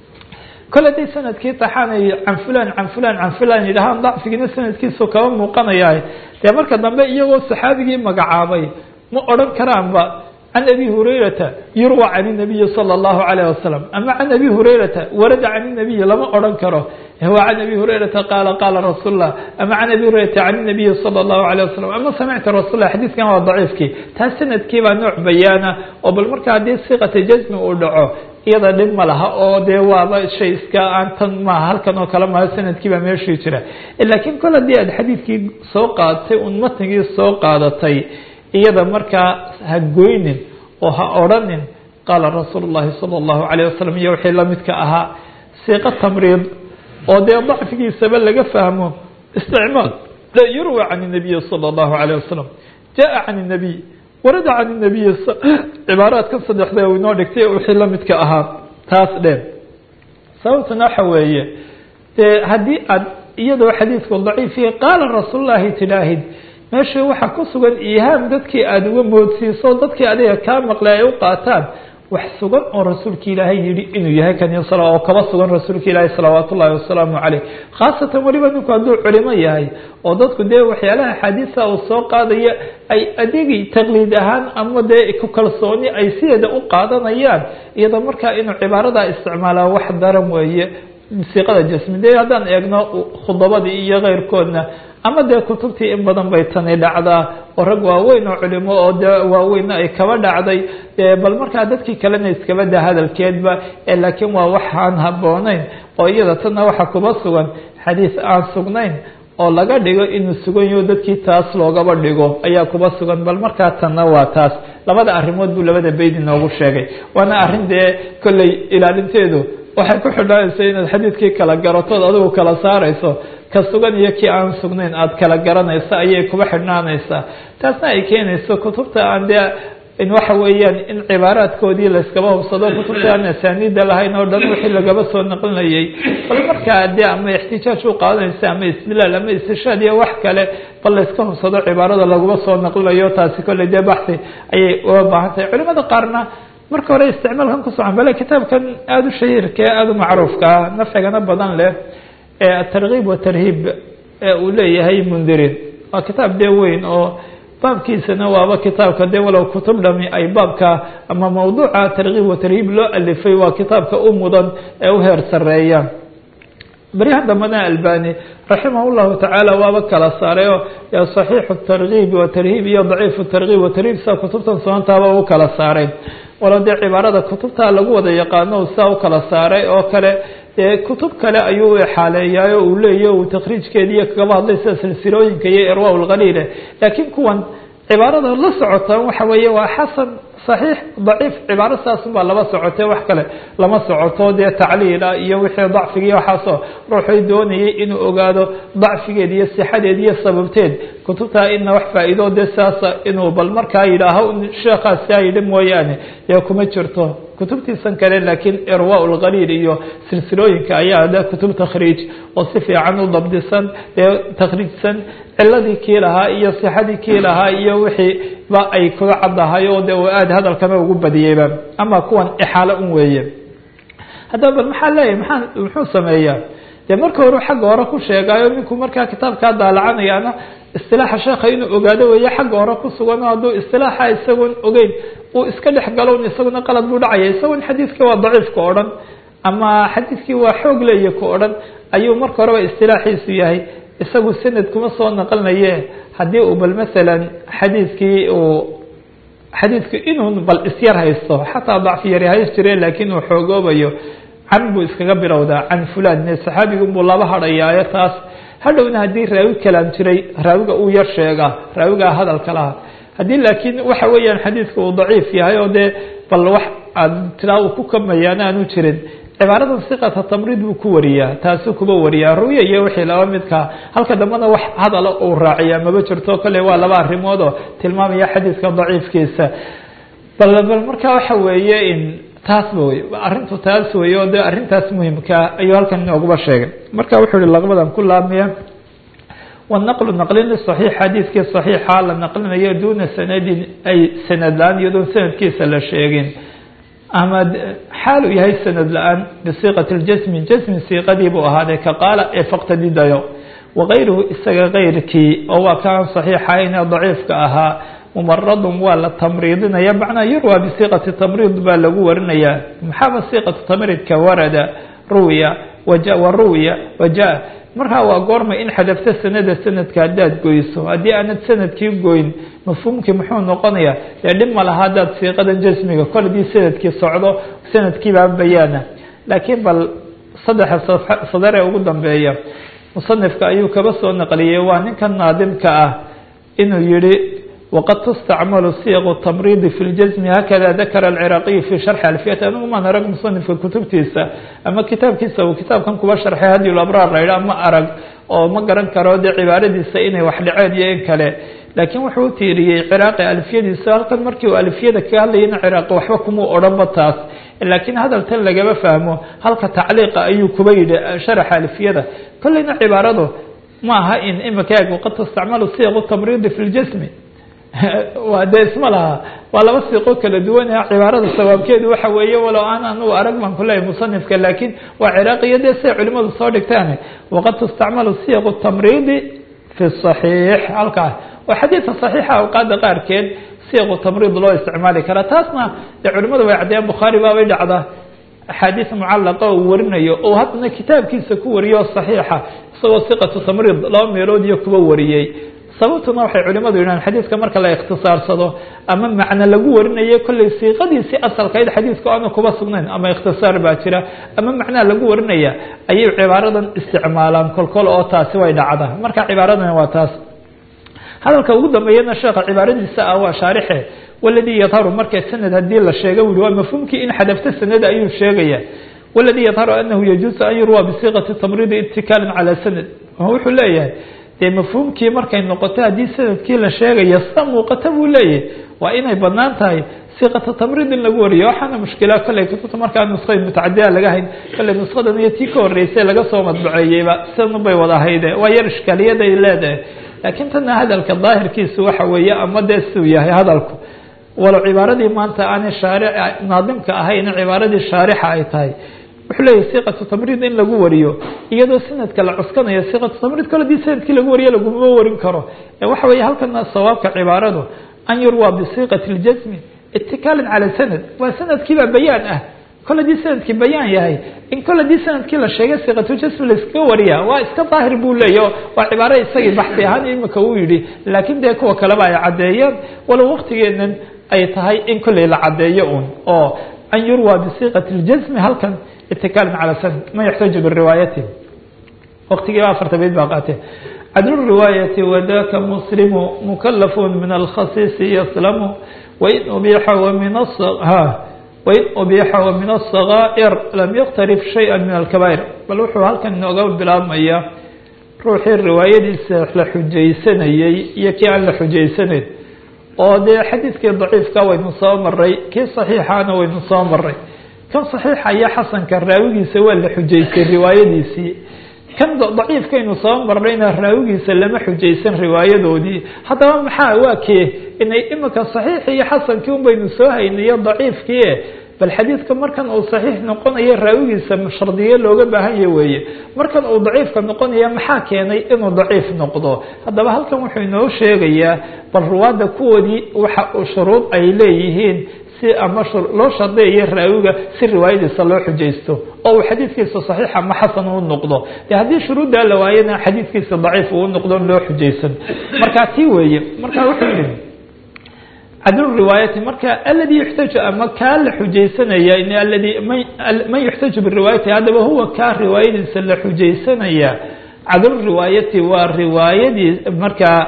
kole haday sanadkii taxaanay can fulan can fulan can fulan yidhahaan dacfigiina sanadkiisu kaba muuqanaya dee marka dambe iyagoo saxaabigii magacaabay ma odhan karaanba can abi hurayrata yurwa can inabiyi sala allahu calayh wasalam ama can abi hurayrata warada can inabiyi lama odhan karo wa can abi hurayrata qaala qaala rasuullah ama can abi hurayrata can inabiyi sala allahu calayh wasalam ama samicta rasuullah xadiidkan waa daciifkii taas sanadkii baa nooc bayaana oo bal marka haddii siqata jasmi uu dhaco iyada dhib ma laha oo dee waaba shay iska aan tan maaha halkan oo kale maaha sanadkii baa meeshii jira laakiin kol haddii aad xadiidkii soo qaadatay un matnigii soo qaadatay iyada markaa ha goynin oo ha odrhanin qaala rasuulu llahi sala allahu calayh wasalam iyo wixii lamidka ahaa siiqo tamriid oo dee dacfigiisaba laga fahmo isticmaal la yurwa can inabiyi sala allahu calayh wasalam jaa can inabiy warada can inabiyi cibaaraadkan saddexda u inoo dhigtay wixii lamidka ahaa taas dheen sababtuna waxa weeye dee haddii aad iyadoo xadiidku daciifiya qaala rasuulullahi tidhaahid meesha waxaa ku sugan ihaam dadkii aada uga moodsiiso dadkii adiga kaa maqlay ay u qaataan wax sugan oo rasuulka ilaahay yihi inuu yahay kan oo kaba sugan rasuulka ilaahay salawaat ullahi wasalaamu caleyh khaasatan weliba ninku hadduu culimo yahay oo dadku dee waxyaalaha axaadiisa uu soo qaadaya ay adigi taqliid ahaan ama dee ku kalsooni ay sideeda u qaadanayaan iyadoo markaa inuu cibaaradaa isticmaalaa wax daran weeye siiqada jasmi de haddaan eegno khudabadii iyo keyrkoodna ama dee kutubtii in badan bay tani dhacdaa oo rag waaweyn oo culimo oo de waaweynna ay kaba dhacday bal markaa dadkii kalena iskaba da hadalkeedba laakiin waa wax aan habooneyn oo iyada tanna waxa kuba sugan xadiis aan sugnayn oo laga dhigo inuu sugan yaho dadkii taas loogaba dhigo ayaa kuba sugan bal markaa tanna waa taas labada arrimood buu labada beyd inoogu sheegay waana arrin dee kolley ilaalinteedu waxay ku xidhanaysa inaad xadiidkii kala garatood adigu kala saarayso ka sugan iyo kii aan sugnayn aada kala garanaysa ayay kuba xidhnaanaysaa taasna ay keenayso kutubta aan dee in waxa weeyaan in cibaaraadkoodii layskaba hubsado kutubta aan asaaniida lahayn oo dhan wixii lagaba soo naqlinayay bal markaa dee ama ixtijaaj u qaadanaysa ama istidlaal ama istishaad iyo wax kale bal layska hubsado cibaarada laguma soo naqlinayo taasi kolley dee baxi ayay uga baahan tahay culimada qaarna marka hore isticmaalkan ku socon bale kitaabkan aada u shahiirka ee aada u macruufka ah nafcigana badan leh ee atarkiib watarhiib ee uu leeyahay mundirin waa kitaab dee weyn oo baabkiisana waaba kitaabka dee walow kutub dhami ay baabka ama mawduuca tarkiib watarhiib loo alifay waa kitaabka u mudan ee u heer sareeya beryahan dambena albani raximah llahu tacaala waaba kala saaray oo saxiixu tarkiib watarhiib iyo daciifu tarkiib watarhiib saa kutubtan sunantaaba u kala saaray walo dee cibaarada kutubta lagu wada yaqaano saa u kala saaray oo kale dee kutub kale ayuu xaaleeyaay oo uu leeya uu takriijkeediiyo kagaba hadlay sida silsilooyinka iyo irwa lqaliile laakiin kuwan cibaarada la socotaan waxa weeye waa xasan صaxiix daciif cibaaro saasun baa laba socotee wax kale lama socoto dee tacliila iyo wixii dacfiga waxaasoo ruuxay doonayay inuu ogaado dacfigeed iyo sixadeed iyo sababteed kutubtaa ina wax faa-iido dee saasa inuu bal markaa yidhaaho sheekhaas kaa yidhi mooyaane dee kuma jirto kutubtiisan kale laakiin irwa lqaliil iyo silsilooyinka ayaa de kutub takhriij oo si fiican u dabdisan ee takhriijsan ciladii kii lahaa iyo sixadii kii lahaa iyo wixii ba ay kuga caddahay oo de aada hadalkana ugu badiyeyba ama kuwan ixaalo un weeye haddaba bal maxaa leeyahay maxaa muxuu sameeyaa dee marka hore xagga hore ku sheegaayo ninkuu markaa kitaabkaa daalacanayaana istilaaxa sheekha inuu ogaado weeye xagga hore ku sugan oo hadduu istilaaxa isagoon ogeyn uu iska dhex galon isaguna qalad buu dhacaya isagoon xadiidkii waa daciifka o dhan ama xadiidkii waa xoog leeya ka o dhan ayuu marka horeba istilaaxiisu yahay isagu sanad kuma soo naqlinaye haddii uu bal masalan xadiidkii uu xadiidku inuu bal isyar haysto xataa dacfi yari hays jire laakiin uu xoogoobayo can buu iskaga bilowdaa can fulan saxaabigunbuu laba hadhayaayo taas hadhowna haddii raawi kalaan jiray raawiga uu yar sheegaa raawigaa hadalka laha haddii laakiin waxa weeyaan xadiidka uu daciif yahay oo dee bal wax aad tilaa uu ku kamayaana aanu jirin cibaaradan siqata tamriid buu ku wariyaa taasuu kuba wariyaa ruya iyo wixii laba midkaa halka dambena wax hadala uu raaciyaa maba jirto kale waa laba arrimood oo tilmaamaya xadiidka daciifkiisa bal bal marka waxa weeye in taasba wey arrintu taas wey oo de arrintaas muhimkaa ayuu halkan inooguba sheegay marka wuxuu ihi laqbadan ku laabmaya wanaqlu naqlin saxiix xadiidkii saxiixa la naqlinayo duuna sanadin ay sanad la-aan iyadoon sanadkiisa la sheegin ama xaal uu yahay sanad la-aan bisiiqati ljasmi jasmi siiqadii buu ahaaday ka qaala ee faqtadidayo wakayruhu isaga kayrkii oo waa kaan saxiixayn ee daciifka ahaa mumaradun waa la tamriidinaya macnaa yurwa bisiiqati tamriid baa lagu warinayaa maxaaba siiqatu tamriidka warada ruwiya waja wa ruwiya waja markaa waa goorma in xadafta sanada sanadka haddaad goyso haddii aanad sanadkii goyn mafhuumkii muxuu noqonayaa dee dhib ma laha haddaad siiqadan jasmiga kol hadii sanadkii socdo sanadkiibaa bayaana laakiin bal saddexa sadare ugu dambeeya musanifka ayuu kaba soo naqliyey waa ninkan naadimka ah inuu yihi wqad tustacmalu siiqu tamriidi fi ljasmi hakada dakara alciraaqiyu fi sharxi alfiyati anigu maan arag musanifka kutubtiisa ama kitaabkiisa uu kitaabkan kuba sharxay hadi labraar la yidhaha ma arag oo ma garan karo dee cibaaradiisa inay wax dhaceen iyo in kale laakiin wuxuu u tiiriyey ciraaqi alfiyadiisa halkan markii uu alfiyada kaga hadlayana ciraaqi waxba kumuu odhanba taas laakiin hadaltan lagama fahmo halka tacliiqa ayuu kuba yidhi sharaxa alfiyada kolleyna cibaaradu ma aha in imika eeg waqad tustacmalu siiqu tamriidi fi ljasmi waa dee isma laha waa laba siiqo kala duwan cibaarada sawaabkeedu waxa weeye walow aan anugu arag baan kuleeyahy musanifka laakiin waa ciraaqiyo dee siday culimadu soo dhigtaan waqad tustacmalu siiqu tamriidi fi صaxiix halkaas oo xadiidka صaxiixa awqaada qaarkeed siiqu tamriid loo isticmaali karaa taasna dee culimadu way caddeeyaan bukhaari baabay dhacdaa axaadiis mucallaqa uu warinayo oo haddana kitaabkiisa ku wariyo صaxiixa isagoo siqatu tamriid laba meelood iyo kuba wariyey sababtuna waxay culimadu yidhahan xadiidka marka la ikhtisaarsado ama macno lagu warinayo kolley siiqadiisii asalkayd xadiidka aana kuba sugnayn ama ikhtisaar baa jira ama macnaha lagu warinaya ayay cibaaradan isticmaalaan kolkol oo taasi way dhacda marka cibaaradan waa taas hadalka ugu dambeeyana sheekha cibaaradiisa ah waa shaarixe waladii yadharu marka sanad hadii la sheega wuli waa mafhuumkii in xadafta sanada ayuu sheegaya waladii yadharu anahu yajuusu an yurwa bisiiqati tamriidi itikaalan calaa sanad wuxuu leeyahay dee mafhuumkii markay noqoto haddii sanadkii la sheegayo sida muuqata buu leeyahay waa inay banaan tahay siqata tamrid in lagu wariyo waxaana mushkila kolley kutubta markaa nusqayn mutacadiya laga hayn kolley nusqadan iyo tii ka horreysay laga soo madbaceeyeyba sidan bay wada hayde waa yar ishkaaliyaday leedahay laakiin tana hadalka daahirkiisu waxa weeye ama dee siduu yahay hadalku walow cibaaradii maanta aanay shaaric naadimka ahayn cibaaradii shaarixa ay tahay wuxuu leeyahy siqatu tamrid in lagu wariyo iyadoo sanadka la cuskanayo siqatu tamrid kole hadii sanadkii lagu wariyo laguma warin karo waxa weeye halkana sawaabka cibaaradu an yurwa bisiqati ljasmi itikaalin cala sanad waa sanadkiibaa bayaan ah kol hadii sanadkii bayaan yahay in kol hadii sanadkii la sheegay siqatujasmi laiskaga wariya waa iska daahir buu leeyahy waa cibaaro isagii baxsi ahaan imika uu yihi laakiin dee kuwa kaleba ay caddeeyeen walow waktigeenan ay tahay in kolley la caddeeyo un oo an yurwa bisiqati ljasmi halkan itikaalin cala sanad ma yaxtaaju biriwaayati waktigiiba afarta bayd baa qaatee cadlu riwaayati wadaka muslimu mukalafun min alkhasiisi yaslamu wain ubiixa wamin wain ubiixa wamin asagaa'ir lam yaktarif shaya min alkabaa'ir bal wuxuu halkan inooga bilaabmaya ruuxii riwaayadiisa la xujaysanayey iyo kii aan la xujaysanayn oo dee xadiidkii daciifka waynu soo maray kii saxiixaana waynu soo maray kan saxiixa iyo xasanka raawigiisa waa la xujaystay riwaayadiisii kan daciifkaynu soo marnayna raawigiisa lama xujaysan riwaayadoodii haddaba maxaa waa kee inay imika saxiixi iyo xasankii un baynu soo haynayo daciifkii bal xadiidka markan uu saxiix noqonayo raawigiisa shardiye looga baahanya weeye markan uu daciifka noqonaya maxaa keenay inuu daciif noqdo haddaba halkan wuxuu inoo sheegayaa bal ruwaadda kuwoodii waxa shuruud ay leeyihiin si ama loo shardiyayo raawiga si riwaayadiisa loo xujaysto oo uu xadiidkiisa saxiix ama xasan uu noqdo de haddii shuruuddaa la waayana xadiidkiisa daciif uu noqdo loo xujaysan marka tii weeye marka wuxuu yihi cadlu riwaayati marka aladi yuxtaju ama kaa la xujaysanaya aladi man yuxtaju biriwaayati haddaba huwa kaa riwaayadiisa la xujaysanaya cadlu riwaayati waa riwaayadii markaa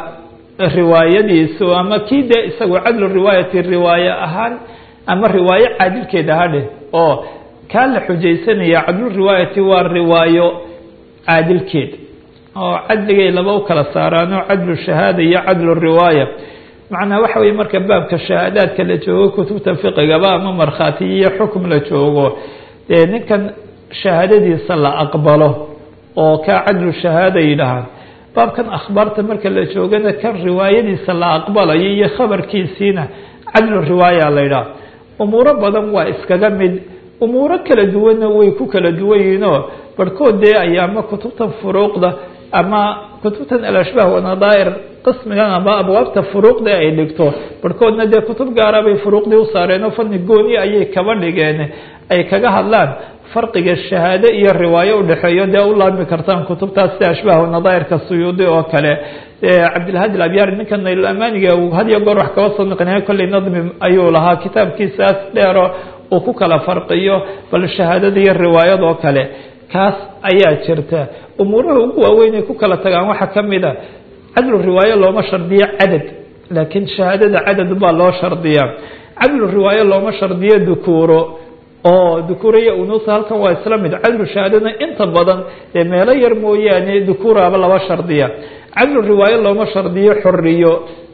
riwaayadiisu ama kii dee isagu cadlu riwaayati riwaaye ahaan ama riwaayo caadilkeeda hadhe oo kaa la xujaysanaya cadlu riwaayati waa riwaayo caadilkeed oo cadligay laba u kala saaraano cadlu shahaada iyo cadlu riwaaya macnaa waxa weye marka baabka shahaadaadka la joogo kutubta fiqigaba ama markhaati iyo xukm la joogo dee ninkan shahaadadiisa la aqbalo oo kaa cadlu shahaada yidhahaan baabkan akhbaarta marka la joogana kan riwaayadiisa la aqbalayo iyo khabarkiisiina cadlu riwaaya la yidhaha umuuro badan waa iskaga mid umuuro kala duwanna way ku kala duwan yihiinoo barhkood dee ay ama kutubtan furuuqda ama kutubtan alashbaah wanadaa'ir qismigan ama abwaabta furuuqda ay dhigto barhkoodna dee kutub gaara bay furuuqdii u saareen oo fani gooni ayay kaba dhigeen ay kaga hadlaan farqiga shahaado iyo riwaayo udhexeeyo dee u laabmi kartaan kutubtaas sida ashbaah wanadaa'irka suyuudi oo kale cabdilhadi alabyaari ninka naylamaniga uu had iyo goor wax kaba soo noqonaya kolley nadmi ayuu lahaa kitaabkiisaas dheero uu ku kala farqiyo bal shahaadada iyo riwaayad oo kale kaas ayaa jirta umuuraha ugu waaweyn ay ku kala tagaan waxaa kamid a cadlu riwaayo looma shardiyo cadad laakiin shahaadada cadad baa loo shardiyaa cadlu riwaayo looma shardiyo dukuuro oo dukuuraya unuusa halkan waa isla mid cadlu shahaadana inta badan dee meelo yar mooyaane dukuuraaba laba shardiya cadlu riwaayo looma shardiyo xoriyo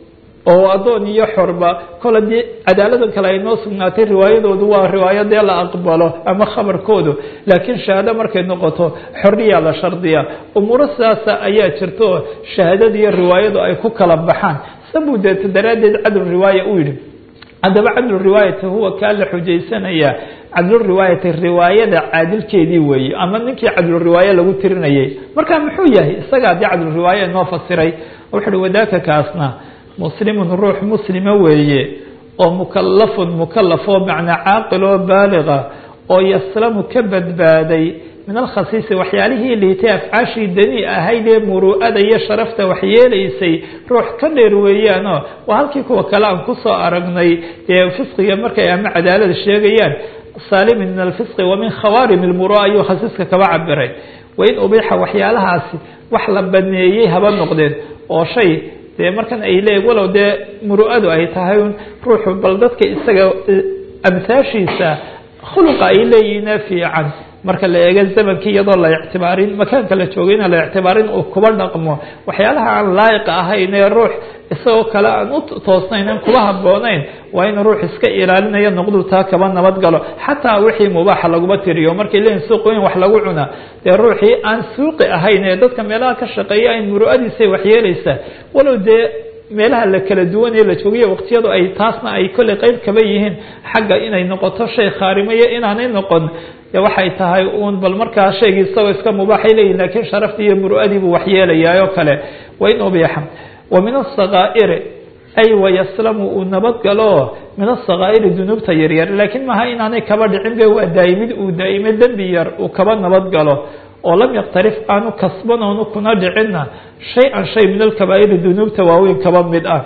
oo addoon iyo xorba kol haddii cadaaladan kale ay noo sugnaatay riwaayadoodu waa riwaayo dee la aqbalo ama khabarkoodu laakiin shahaado markay noqoto xoriyaa la shardiya umuuro sidaasa ayaa jirta oo shahaadada iyo riwaayadu ay ku kala baxaan sabuu deeta daraaddeed cadlu riwaaya u yidhi haddaba cadlu riwaayati huwa kaa la xujaysanaya cadlu riwaayati riwaayada caadilkeedii weeye ama ninkii cadlu riwaaye lagu tirinayay marka muxuu yahay isagaa dee cadlu riwaaye inoo fasiray wuxu uhi wadaaka kaasna muslimun ruux muslima weeye oo mukalafun mukalafoo macnaa caaqil oo baaliga oo yaslamu ka badbaaday min alkhasiisi waxyaalihii liitay afcaashii dani ahayd ee muru'ada iyo sharafta waxyeelaysay ruux ka dheer weeyaanoo waa halkii kuwa kale aan kusoo aragnay dee fisqiga markay ama cadaalada sheegayaan saalimin min alfisqi wa min khawaarim ilmurua ayuu khasiiska kaba cabiray wain ubiixa waxyaalahaasi wax la baneeyey haba noqdeen oo shay dee markan ay leeyiin walow dee muru'adu ay tahay ruuxu bal dadka isaga amhaashiisa khuluqa ay leeyihiine fiican marka la eego zamankii iyadoo la ictibaarin makaanka la joogayna la ictibaarin uu kuba dhaqmo waxyaalaha aan laayiqa ahayn ee ruux isagoo kale aan u toosnayn aan kuba haboonayn waa in ruux iska ilaalinaya noqdu taa kaba nabad galo xataa wixii mubaaxa laguma tiriyo markay leeyihin suuqooyin wax lagu cunaa dee ruuxii aan suuqi ahayn ee dadka meelaha ka shaqeeya ay muru'adiisay waxyeelaysaa walow dee meelaha la kala duwanee la joogiyo waqtiyadu ay taasna ay kolley qeyb kaba yihiin xagga inay noqoto shay khaarimayo inaanay noqon de waxay tahay uun bal markaa shaygii isagoo iska mubaaxay leeyihin lakiin sharaftii iyo muru'adii buu waxyeelayaa oo kale wa in ubiixa wa min asakaa'iri ay wayaslamu uu nabadgalo min asakaa'iri dunuubta yaryar laakiin maha inaanay kaba dhicin be waa daa'imid uu daa'imo dembi yar uu kaba nabadgalo oo lam yaktarif aanu kasban oonu kuna dhicinna shay-an shay min alkabaa'iri dunuubta waaweyn kaba mid ah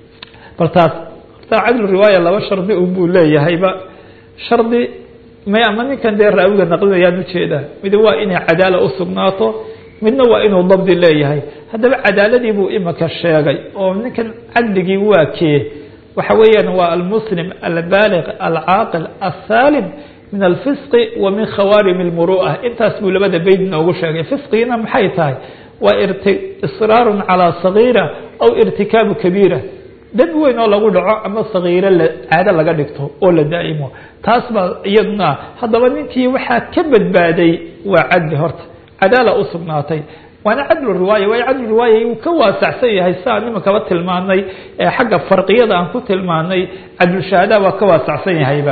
bal taas taa cadlu riwaaya laba shardi un buu leeyahayba shardi may ama ninkan dee raawiga naqlinayaan ujeedaa mid waa inay cadaala usugnaato midna waa inuu dabdi leeyahay haddaba cadaaladii buu imika sheegay oo ninkan cadligii waa kee waxa weeyaan waa almuslim albaaliq alcaaqil asaalim min alfisqi wa min khawaarim lmuru'a intaas buu labada beyd noogu sheegay fisqigiina maxay tahay waa israaru calaa sagiira aw irtikaabu kabiira dembi weyn oo lagu dhaco ama sagiiro caado laga dhigto oo la daa'imo taas baa iyaduna haddaba ninkii waxaa ka badbaaday waa cadli horta cadaala u sugnaatay waana cadlu riwaaya waayo cadlu riwaaya uu ka waasacsan yahay siaan imakaba tilmaanay ee xagga farqiyada aan ku tilmaanay cadlushahaada waa ka waasacsan yahayba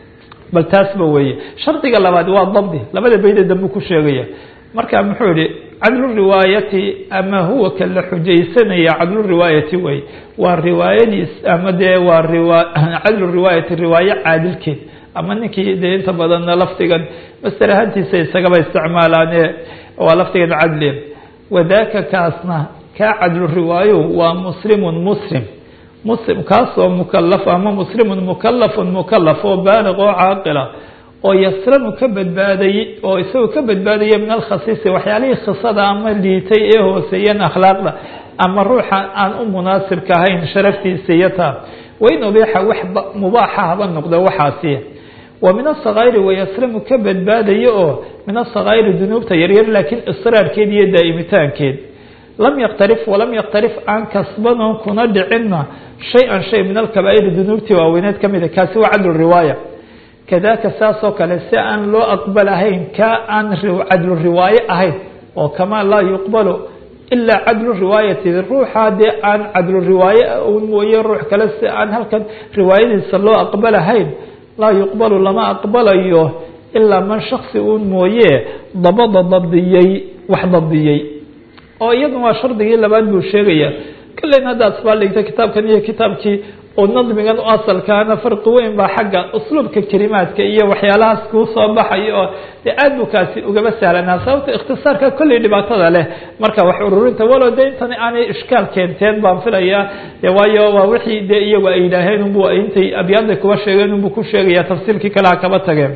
bal taasba weeye shardiga labaad waa dabdi labada beyda dambu ku sheegaya marka muxuu yihi cadlu riwaayati ama huwa ka la xujaysanaya cadlu riwaayati wey waa riwaayadiis ama dee waa riwa cadlu riwaayati riwaayo caadilkeed ama ninkii dee inta badanna lafdigan master ahaantiisa isagaba isticmaalaane waa lafdigan cadli wadaka kaasna kaa cadlu riwaayo waa muslimun muslim muslim kaasoo mukalaf ama muslimun mukalafun mukalaf oo baaliq oo caaqila oo yaslamu ka badbaadayey oo isagoo ka badbaadaya min alkhasiisi waxyaalihii khisada ama liitay ee hooseeyeen akhlaaqda ama ruuxa aan u munaasibka ahayn sharaftiisa iyo taa wain ubiixa wax mubaaxa haba noqdo waxaasi wa min asakaa'iri wayaslamu ka badbaadaya oo min asakaa'iri dunuubta yaryar laakiin israarkeed iyo daa'imitaankeed lam yaktarif walam yaktarif aan kasbanoon kuna dhicinna shay-an shay min alkabaa'iri dunuubtii waaweyneed ka mida kaasi waa cadlu riwaaya kadaka saasoo kale si aan loo aqbalahayn ka aan cadlu riwaaye ahayn oo kamaa laa yuqbalu ilaa cadlu riwaayati ruuxa dee aan cadlu riwaaye un mooye ruux kale si aan halkan riwaayadiisa loo aqbalahayn laa yuqbalu lama aqbalayo ilaa man shaksi un mooye dabada dabdiyey wax dabdiyey oo iyaduna waa shardigii labaad buu sheegaya kalen hadda asbaaldhigta kitaabkan iyo kitaabkii oo nadmigan u asalkaana farqi weyn baa xagga usluubka kelimaadka iyo waxyaalahaas kuu soo baxayo oo dee aad buu kaasi ugaba sahlanaa sababta ikhtisaarka kolley dhibaatada leh marka wax ururinta walow de intani aanay ishkaal keenteen baan filayaa de waayo waa wixii dee iyagu ay yidhaaheen unbu intay abyaadday kuba sheegeen unbu ku sheegaya tafsiirkii kale ha kaba tageen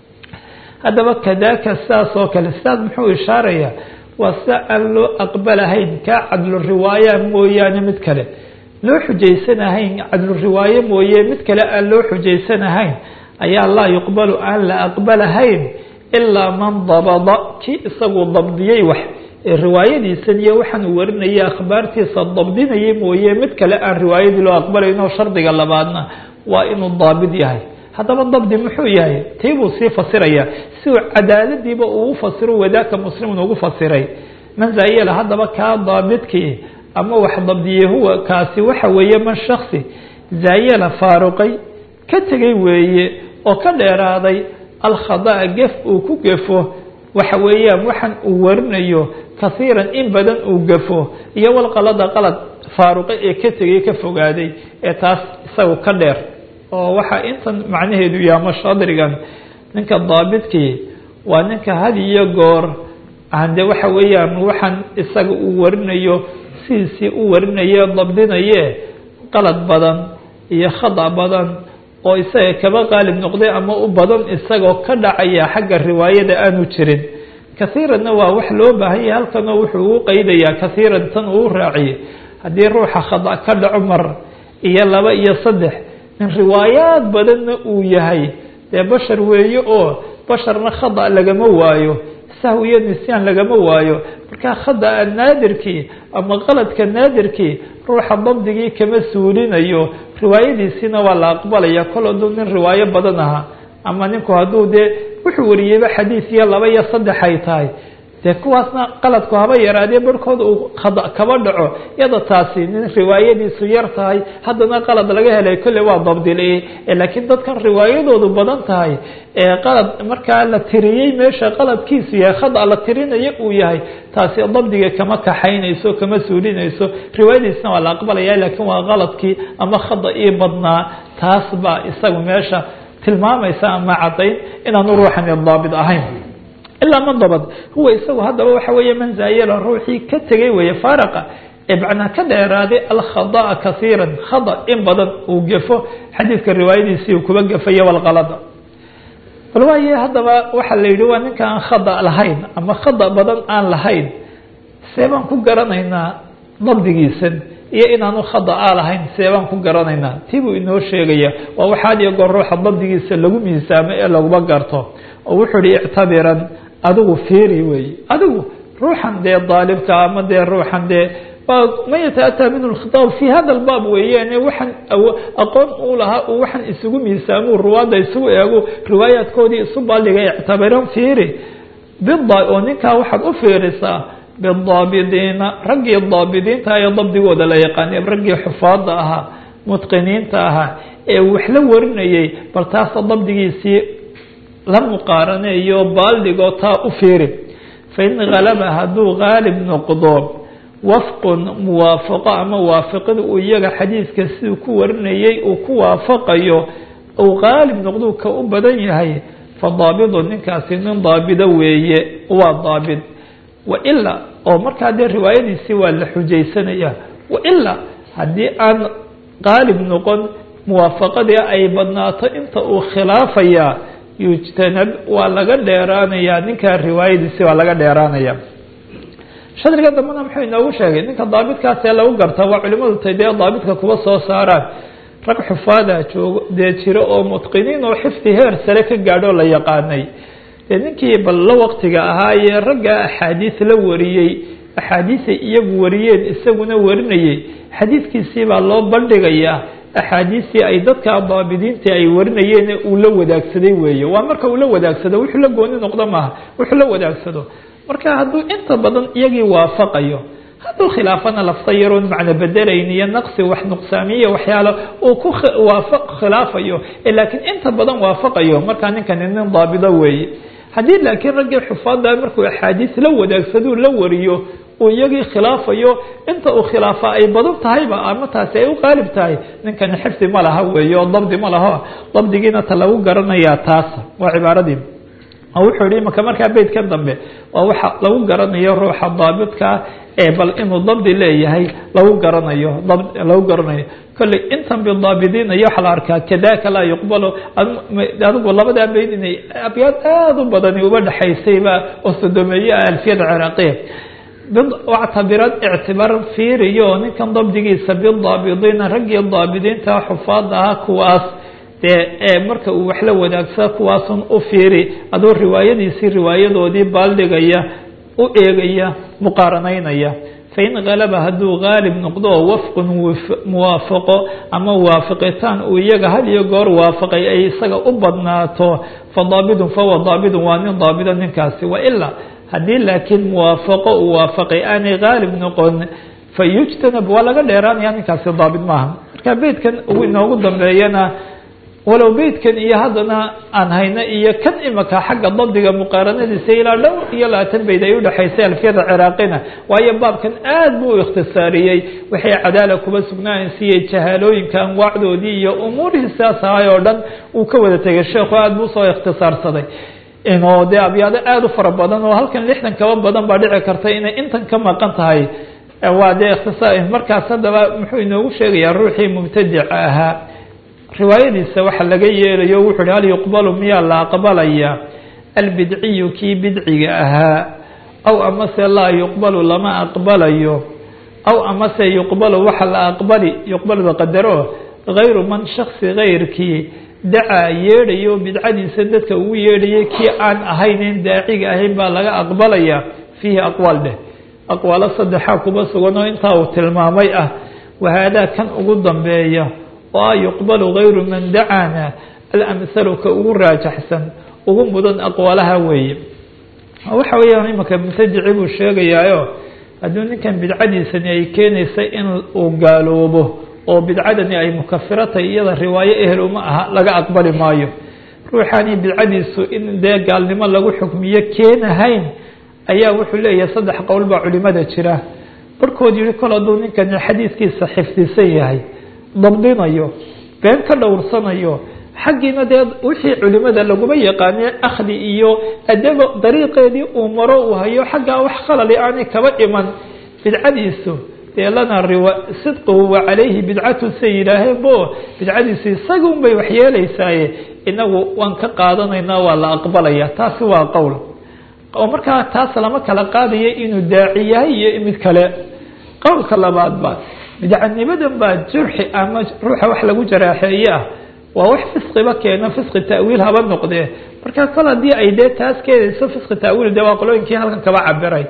haddaba kadaka sidaas oo kale sidaas muxuu ishaaraya waa sida aan loo aqbalahayn kaa cadlu riwaaya mooyaane mid kale loo xujaysanahayn cadlu riwaaye mooye mid kale aan loo xujaysanahayn ayaa laa yuqbalu aan la aqbalahayn ilaa man dabada kii isagu dabdiyey wax ee riwaayadiisan iyo waxaan uu warinaya akhbaartiisa dabdinayay mooye mid kale aan riwaayadii loo aqbalaynoo shardiga labaadna waa inuu daabid yahay haddaba dabdi muxuu yahay tii buu sii fasiraya si uu cadaaladiiba uu ufasiro wadaaka muslimun ugu fasiray man zaayela haddaba kaa daabidkii ama wax dabdiyey huwa kaasi waxa weeye man shaksi zaayela faaruqay ka tegay weeye oo ka dheeraaday alkhadaa gef uu ku gefo waxa weeyaan waxaan uu warinayo kasiiran in badan uu gafo iyo walqalada qalad faaruqay ee ka tegay ka fogaaday ee taas isagu ka dheer oo waxaa intan macnaheedu yaama shadrigan ninka daabidkii waa ninka had iyo goor ande waxa weeyaan waxaan isaga uu warinayo sidiisii u warinaye dabdinaye qalad badan iyo khada badan oo isaga kaba qaalib noqday ama u badan isagoo ka dhacaya xagga riwaayada aanu jirin kaiiranna waa wax loo baahanya halkanoo wuxuu ugu qeydayaa kaiiran tan uu raaciye haddii ruuxa khada ka dhaco mar iyo laba iyo saddex min riwaayaad badanna uu yahay dee bashar weeye oo basharna khada lagama waayo sahw iyo nisyaan lagama waayo markaa khada naadirkii ama qaladka naadirkii ruuxa dabdigii kama suulinayo riwaayadiisiina waa la aqbalaya kol hadduu nin riwaayo badan ahaa ama ninku hadduu dee wuxuu wariyeyba xadiis iyo laba iyo saddex ay tahay dee kuwaasna qaladku haba yaraadee barhkooda uu khada kaba dhaco iyada taasi nin riwaayadiisu yar tahay haddana qalad laga helay kolle waa dabdile laakiin dadkan riwaayadoodu badan tahay ee qalad markaa la tiriyey meesha qaladkiisu yahay khada la tirinayo uu yahay taasi dabdiga kama kaxaynayso kama suulinayso riwaayadiisna waa la aqbalaya laakiin waa qaladkii ama khada ii badnaa taas baa isagu meesha tilmaamaysa ama caddayn inaanu ruuxani daabit ahayn ilaa man dabad huwa isagu haddaba waxa weeye man zaayala ruuxii ka tegay weeye faaraqa ee macnaa ka dheeraaday alkhada'a kasiiran khada in badan uu gefo xadiidka riwaayadiisii uu kuba gefayo walqalada bal waaye haddaba waxaa la yidhi waa ninka aan khada lahayn ama khada badan aan lahayn see baan ku garanaynaa dabdigiisan iyo inaanu khada a lahayn see baan ku garanaynaa tii buu inoo sheegaya waa waxaad iyo goor ruuxa dabdigiisa lagu miisaamo ee laguma garto oo wuxuu ihi ictabiran adigu fiiri wey adigu ruuxan dee daalibka ama dee ruuxan dee man yataataa minhu lkhitaab fi hada lbaab weeyaan waxaan aqoon uu lahaa uu waxaan isugu miisaamuu ruwaadda isugu eego riwaayaadkoodii isu baaldhigay ictabiran fiiri bida oo ninkaa waxaad u fiirisaa bidaabidiina raggii daabidiinta ee dabdigooda la yaqaanay raggii xufaada ahaa mutqiniinta ahaa ee wax la warinayay bal taasa dabdigiisii la muqaaraneeyo baaldhigo taa u fiiri fain halaba hadduu haalib noqdo wafqun muwaafaqo ama waafaqida uu iyaga xadiidka siduu ku warinayay uu ku waafaqayo uu haalib noqduu ka u badan yahay fa daabidu ninkaasi nin daabido weeye waa daabid wailaa oo markaa dee riwaayadiisii waa la xujaysanaya wailaa haddii aan qaalib noqon muwaafaqadii ay badnaato inta uu khilaafayaa yujtanab waa laga dheeraanayaa ninkaa riwaayadiisii waa laga dheeraanaya shadriga dambena muxuu inoogu sheegay ninka daabitkaasee lagu garta waa culimadu tay dee daabitka kuba soo saaraan rag xufaada joogo dee jiro oo mutqiniin oo xifdi heer sare ka gaadhoo la yaqaanay dee ninkii bal la waqtiga ahaa ee ragga axaadiis la wariyey axaadiisay iyagu wariyeen isaguna warinayay xadiidkiisii baa loo bandhigayaa axaadiistii ay dadka daabidiinta ay warinayeen uu la wadaagsaday weeye waa marka uu la wadaagsado wuxuu la gooni noqdo maaha wuxuu la wadaagsado marka hadduu inta badan iyagii waafaqayo hadduu khilaafana lafta yaroon macno bedelayn iyo naqsi wax nuqsaamiye waxyaalo uu ku waafaq khilaafayo laakiin inta badan waafaqayo markaa ninkani nin daabido weeye haddii laakiin raggii xufaada markuu axaadiis la wadaagsaduu la wariyo uu iyagii khilaafayo inta uu khilaafa ay badan tahayba ama taasi ay u qaalib tahay ninkani xifdi ma laha weeye oo dabdi ma laho dabdigiina ta lagu garanayaa taas waa cibaaradii wuxuu yihi imaka markaa beydkan dambe waa waxa lagu garanayo ruuxa daabidkaa ee bal inuu dabdi leeyahay lagu garanayo lagu garanayo kolley intan bidaabidiina iyo waxaa la arkaa kadaka laa yuqbalo adigu labadaa beyd inay abyaad aada u badani uba dhexaysayba oo sodomeeye ah alfiyada ciraaqiya wactabirad ictibaar fiiriyo ninkan dabdigiisa bidaabidiina raggii daabidiinta xufaada ahaa kuwaas dee marka uu wax la wadaagsada kuwaasun u fiiri adoo riwaayadiisii riwaayadoodii baaldhigaya u eegaya muqaaranaynaya fain halaba hadduu haalib noqdo oo wafqun muwaafaqo ama waafaqitaan uu iyaga had iyo goor waafaqay ay isaga u badnaato fa daabidun fahuwa daabidun waa nin daabido ninkaasi wailaa haddii laakiin muwaafaqo uu waafaqay aanay haalib noqon fa yujtanab waa laga dheeraanaya ninkaasi daabid maaha marka beydkan uu inoogu dambeeyana walow beydkan iyo haddana aan hayno iyo kan imaka xagga dabdiga muqaaranadiisa ilaa dhowr iyo labaatan beyd ay udhexaysay alfiyada ciraaqina waayo baabkan aad buu u ikhtisaariyey waxay cadaala kuba sugnaansiiyey jahaalooyinka anwaacdoodii iyo umuurihii sidaas ahay oo dhan uu ka wada tegay sheekhu aad buu usoo ikhtisaarsaday inoo dee abyaado aada u fara badan oo halkan lixdan kaba badan baa dhici karta inay intan ka maqan tahay waa dee ikhtisaar markaas haddaba muxuu inoogu sheegayaa ruuxii mubtadica ahaa riwaayadiisa waxa laga yeelayo wuxu uhi hal yuqbalu miyaa la aqbalaya albidciyu kii bidciga ahaa aw amase laa yuqbalu lama aqbalayo aw amase yuqbalu waxa la aqbali yuqbalda qadaro gayru man shaksi gayrkii dacaa yeedhayo bidcadiisa dadka ugu yeedhayay kii aan ahaynin daaciga ahayn baa laga aqbalaya fiihi aqwaal dheh aqwaalo saddexaa kuba sugan oo intaa uu tilmaamay ah wahaadaa kan ugu dambeeya oo ah yuqbalu gayru man dacaana alamhalu ka ugu raajaxsan ugu mudan aqwaalaha weeye waxa weeyaan imanka mubtadici buu sheegayaayo hadduu ninkan bidcadiisani ay keenaysa in uu gaaloobo oo bidcadani ay mukafiro tahay iyada riwaayo ehel uma aha laga aqbali maayo ruuxaani bidcadiisu in dee gaalnimo lagu xukmiyo keenahayn ayaa wuxuu leeyahay saddex qowl baa culimada jira barkood yihi kol hadduu ninkani xadiiskiisa xifdisan yahay dabdinayo been ka dhowrsanayo xaggiina dee wixii culimada laguma yaqaane akhdi iyo adaba dariiqeedii uu maro uu hayo xaggaa wax khalali aanay kaba iman bidcadiisu dee lana riwa sidquhu wa calayhi bidcatu say yidhaaheen bo bidcadiisu isaga un bay waxyeelaysaaye inagu waan ka qaadanaynaa waa la aqbalaya taasi waa qowl oo markaa taas lama kala qaadayo inuu daaci yahay iyo mid kale qowlka labaad ba bidcanimadan baa jurxi ama ruuxa wax lagu jaraaxeeye ah waa wax fisqiba keeno fisqi ta'wiil haba noqdee marka kol haddii ay dee taas keenayso fisqi ta'wiil dee waa qolooyinkii halkan kaba cabiray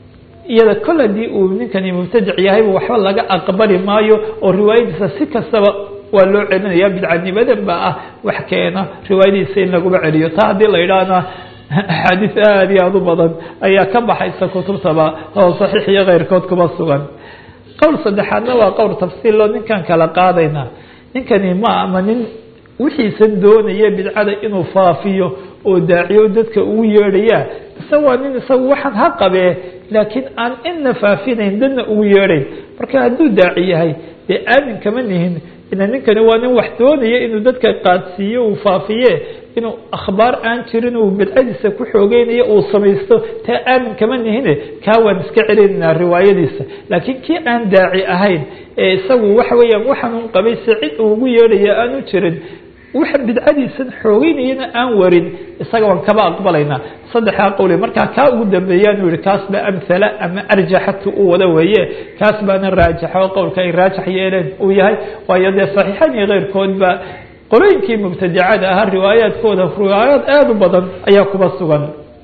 iyada kol haddii uu ninkani mubtadic yahayba waxba laga aqbali maayo oo riwaayadiisa si kastaba waa loo celinaya bidcanimadan baa ah wax keena riwaayadiisa in laguba celiyo taa haddii la yidhaahna axaadiis aada iyo aada u badan ayaa ka baxaysa kutubtaba oo saxiix iyo keyrkood kuba sugan qowl saddexaadna waa qowl tafsiilo ninkan kala qaadayna ninkani ma ama nin wixiisan doonaya bidcada inuu faafiyo oo daaciyo dadka ugu yeedhaya ise waa nin isagu waxaan ha qabee laakiin aan ina faafinayn dadna ugu yeedhayn marka hadduu daaci yahay dee aamin kama nihin ina ninkani waa nin wax doonaya inuu dadka qaadsiiyo uu faafiye inuu akhbaar aan jirin uu bidcadiisa ku xoogeynayo uu samaysto taa aamin kama nihine kaa waan iska celinaynaa riwaayadiisa laakiin kii aan daaci ahayn ee isagu waxa weeyaan waxaan un qabay si cid uu ugu yeedhaya aanu jirin waxa bidcadiisan xoogeynayana aan warin isaga waan kaba aqbalaynaa saddexdaa qowle markaa kaa ugu dambeeyaan yihi kaas ba amhala ama arjaxatu u wada weeye kaas baana raajaxa oo qowlka ay raajax yeeleen uu yahay waayo dee saxiixan iyo keyrkoodba qolooyinkii mubtadicada ahaa riwaayaadkooda riwaayaad aada u badan ayaa kuba sugan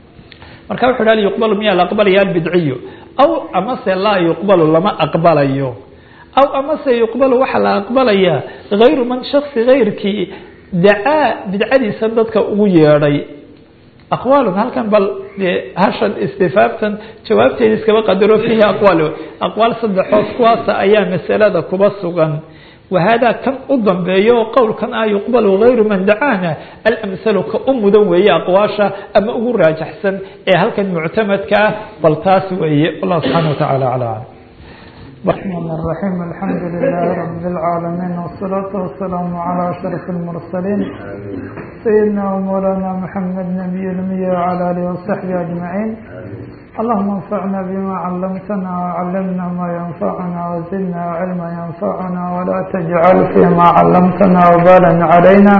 marka wuxu hal yuqbalu miyaa la aqbalaya albidciyu aw amase laa yuqbalu lama aqbalayo aw amase yuqbalu waxaa la aqbalayaa hayru man shaksi hayrkii dacaa bidcadiisa dadka ugu yeedhay aqwaalun halkan bal dee hashan istifaabtan jawaabteeda iskaba qadaro fiihi aqwaal aqwaal saddexood kuwaasa ayaa masalada kuba sugan wahada kan u dambeeyo oo qowlkan ah yuqbalu gayru man dacaana alamhalu ka u mudan weeye aqwaasha ama ugu raajaxsan ee halkan muctamadka ah bal taas weeye wallahu subxaana watacaala aclam الرحمن الرحيم الحمد لله رب العالمين والصلاة والسلام على أشرف المرسلين سيدنا ومولانا محمد نبي المية وعلى آله وصحبه أجمعين اللهم انفعنا بما علمتنا وعلمنا ما ينفعنا وزدنا علما ينفعنا ولا تجعل فيما علمتنا وبالا علينا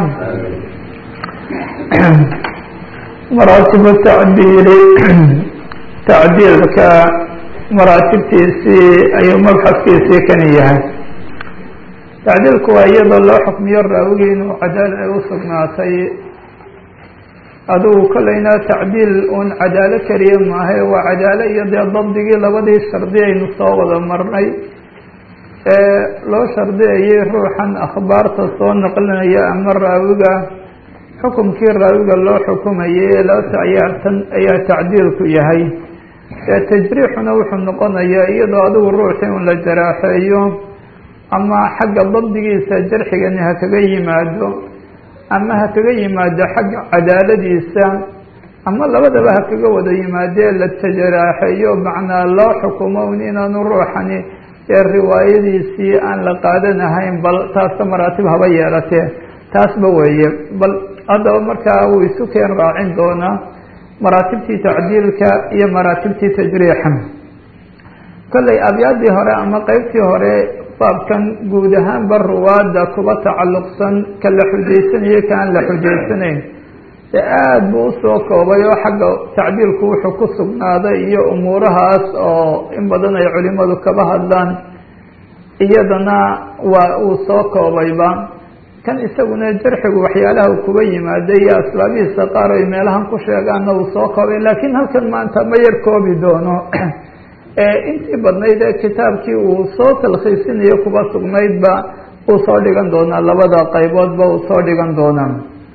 مراتب التعديل تعديلك maraatibtiisii ayuu mabxadkiisii kani yahay tacdiilku waa iyadoo loo xukmiyo raawigii inuu cadaala ay u sugnaatay adigu kolleyna tacdiil uun cadaalo keliya maahay waa cadaalo iyo dee dabdigii labadii shardi aynu soo wada marnay ee loo shardiyayay ruuxan akhbaarta soo naqlinaya ama raawiga xukumkii raawiga loo xukumayay laata ayaa tan ayaa tacdiilku yahay ee tajriixuna wuxuu noqonayaa iyadoo adigu ruuxi un la jaraaxeeyo ama xagga dabdigiisa jarxigani ha kaga yimaado ama ha kaga yimaado xagga cadaaladiisa ama labadaba ha kaga wada yimaadee la tajaraaxeeyo macnaa loo xukumo un inaanu ruuxani ee riwaayadiisii aan la qaadanahayn bal taasta maraatib haba yeelatee taasba weeye bal haddaba markaa wuu isu keen raacin doonaa maraatibtii tacdiilka iyo maraatibtii tajriixa kolley abyaadii hore ama qeybtii hore baabkan guud ahaanba ruwaadda kuba tacalluqsan ka la xujaysanayo kaan la xujaysanayn ee aada buu usoo koobay oo xagga tacdiilku wuxuu ku sugnaaday iyo umuurahaas oo in badan ay culimadu kaba hadlaan iyadana waa uu soo koobayba kan isaguna jarxigu waxyaalaha uu kuba yimaaday iyo asbaabihiisa qaar ay meelahan ku sheegaanna uu soo koobay laakiin halkan maanta ma yar koobi doono intii badnayd ee kitaabkii uu soo talkhiisinayo kuba sugnaydba uu soo dhigan doonaa labada qayboodba uu soo dhigan doonaa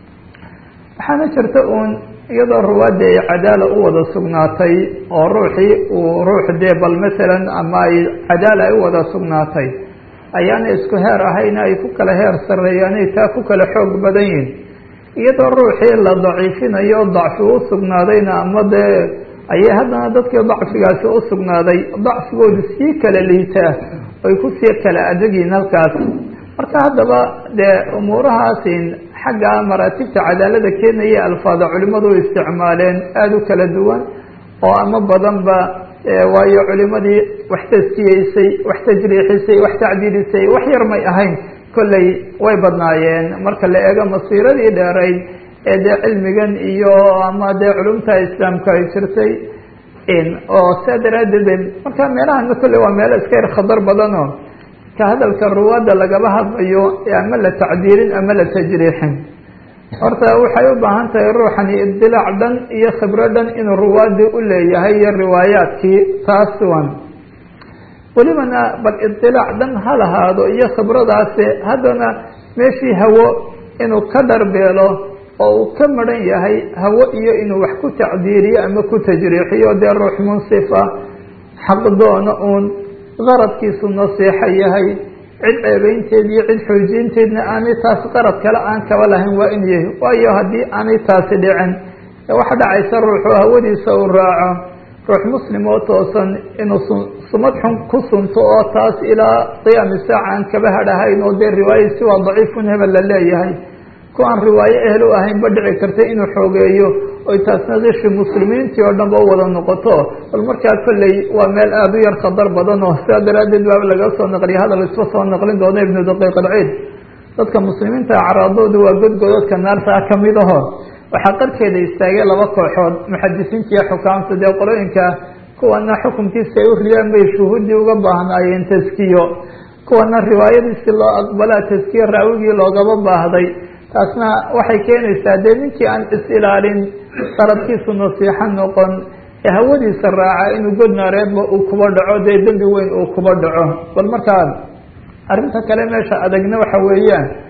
waxaana jirta uun iyadoo ruwaadda ay cadaala u wada sugnaatay oo ruuxii uu ruux dee bal masalan ama ay cadaala ay u wada sugnaatay ayaana isku heer ahayna ay ku kala heer sarreeyaanay taa ku kala xoog badan yihin iyadoo ruuxii la daciifinayo dacfi u sugnaadayna ama dee ayay haddana dadkii dacfigaasi u sugnaaday dacfigoodu sii kala liitaa ay kusii kala adegyihin halkaas marka haddaba dee umuurahaasin xagga maraatibta cadaalada keenaya alfaada culimadu u isticmaaleen aada u kala duwan oo ama badanba waayo culimadii wax taskiyeysay wax tajriixisay wax tacdiilisay wax yar may ahayn kolley way badnaayeen marka la eego masiiradii dheerayd ee dee cilmigan iyo ama dee culumta islaamka ay jirtay oo saa daraaddeed marka meelahana kolley waa meelo iska yar khadar badano ka hadalka ruwaadda lagaba hadlayo ama la tacdiilin ama la tajriixin horta waxay u baahan tahay ruuxani ibdilaac dhan iyo khibro dhan inuu ruwaadii u leeyahay iyo riwaayaadkii taas wan welibana bal ibdilaac dhan ha lahaado iyo khibradaasi haddana meeshii hawo inuu ka dharbeelo oo uu ka maran yahay hawo iyo inuu wax ku tacdiiriyo ama ku tajriixiyo dee ruux munsifa xaqdoona uun qaradkiisu nasiixo yahay cid ceebeynteed iyo cid xoojinteedna aanay taas qarad kale aan kaba lahayn waa in yahay waayo haddii aanay taasi dhicin waxa dhacaysa ruuxu hawadiisa uu raaco ruux muslim oo toosan inuu sumad xun ku sunto oo taas ilaa qiyaami saaca aan kaba hadhahayn oo dee riwaayasi waa daciifun hebel la leeyahay ku aan riwaayo ehel u ahayn ba dhici karta inuu xoogeeyo oy taasna kishi muslimiintii oo dhan ba u wada noqoto bal markaa kolley waa meel aada u yar khadar badan oo sidaa daraaddeed baaba laga soo naqliya hadal isba soo naqlin doono ibnu daqiiq alciid dadka muslimiinta acraadoodu waa godgodadka naartaa kamid aho waxaa qarkeeda istaagay laba kooxood muxadisiinta iyo xukaamta dee qolooyinka kuwana xukunkiisa ay u riyaan bay shuhuuddii uga baahnaayeen taskiyo kuwana riwaayadiisi loo aqbalaa taskiye raawigii loogaba baahday taasna waxay keenaysaa dee ninkii aan is-ilaalin qaradkiisu nasiixo noqon ee hawadiisa raaca inuu god naareedba uu kuba dhaco dee dembi weyn uu kuba dhaco bal markaa arrinta kale meesha adagna waxa weeyaan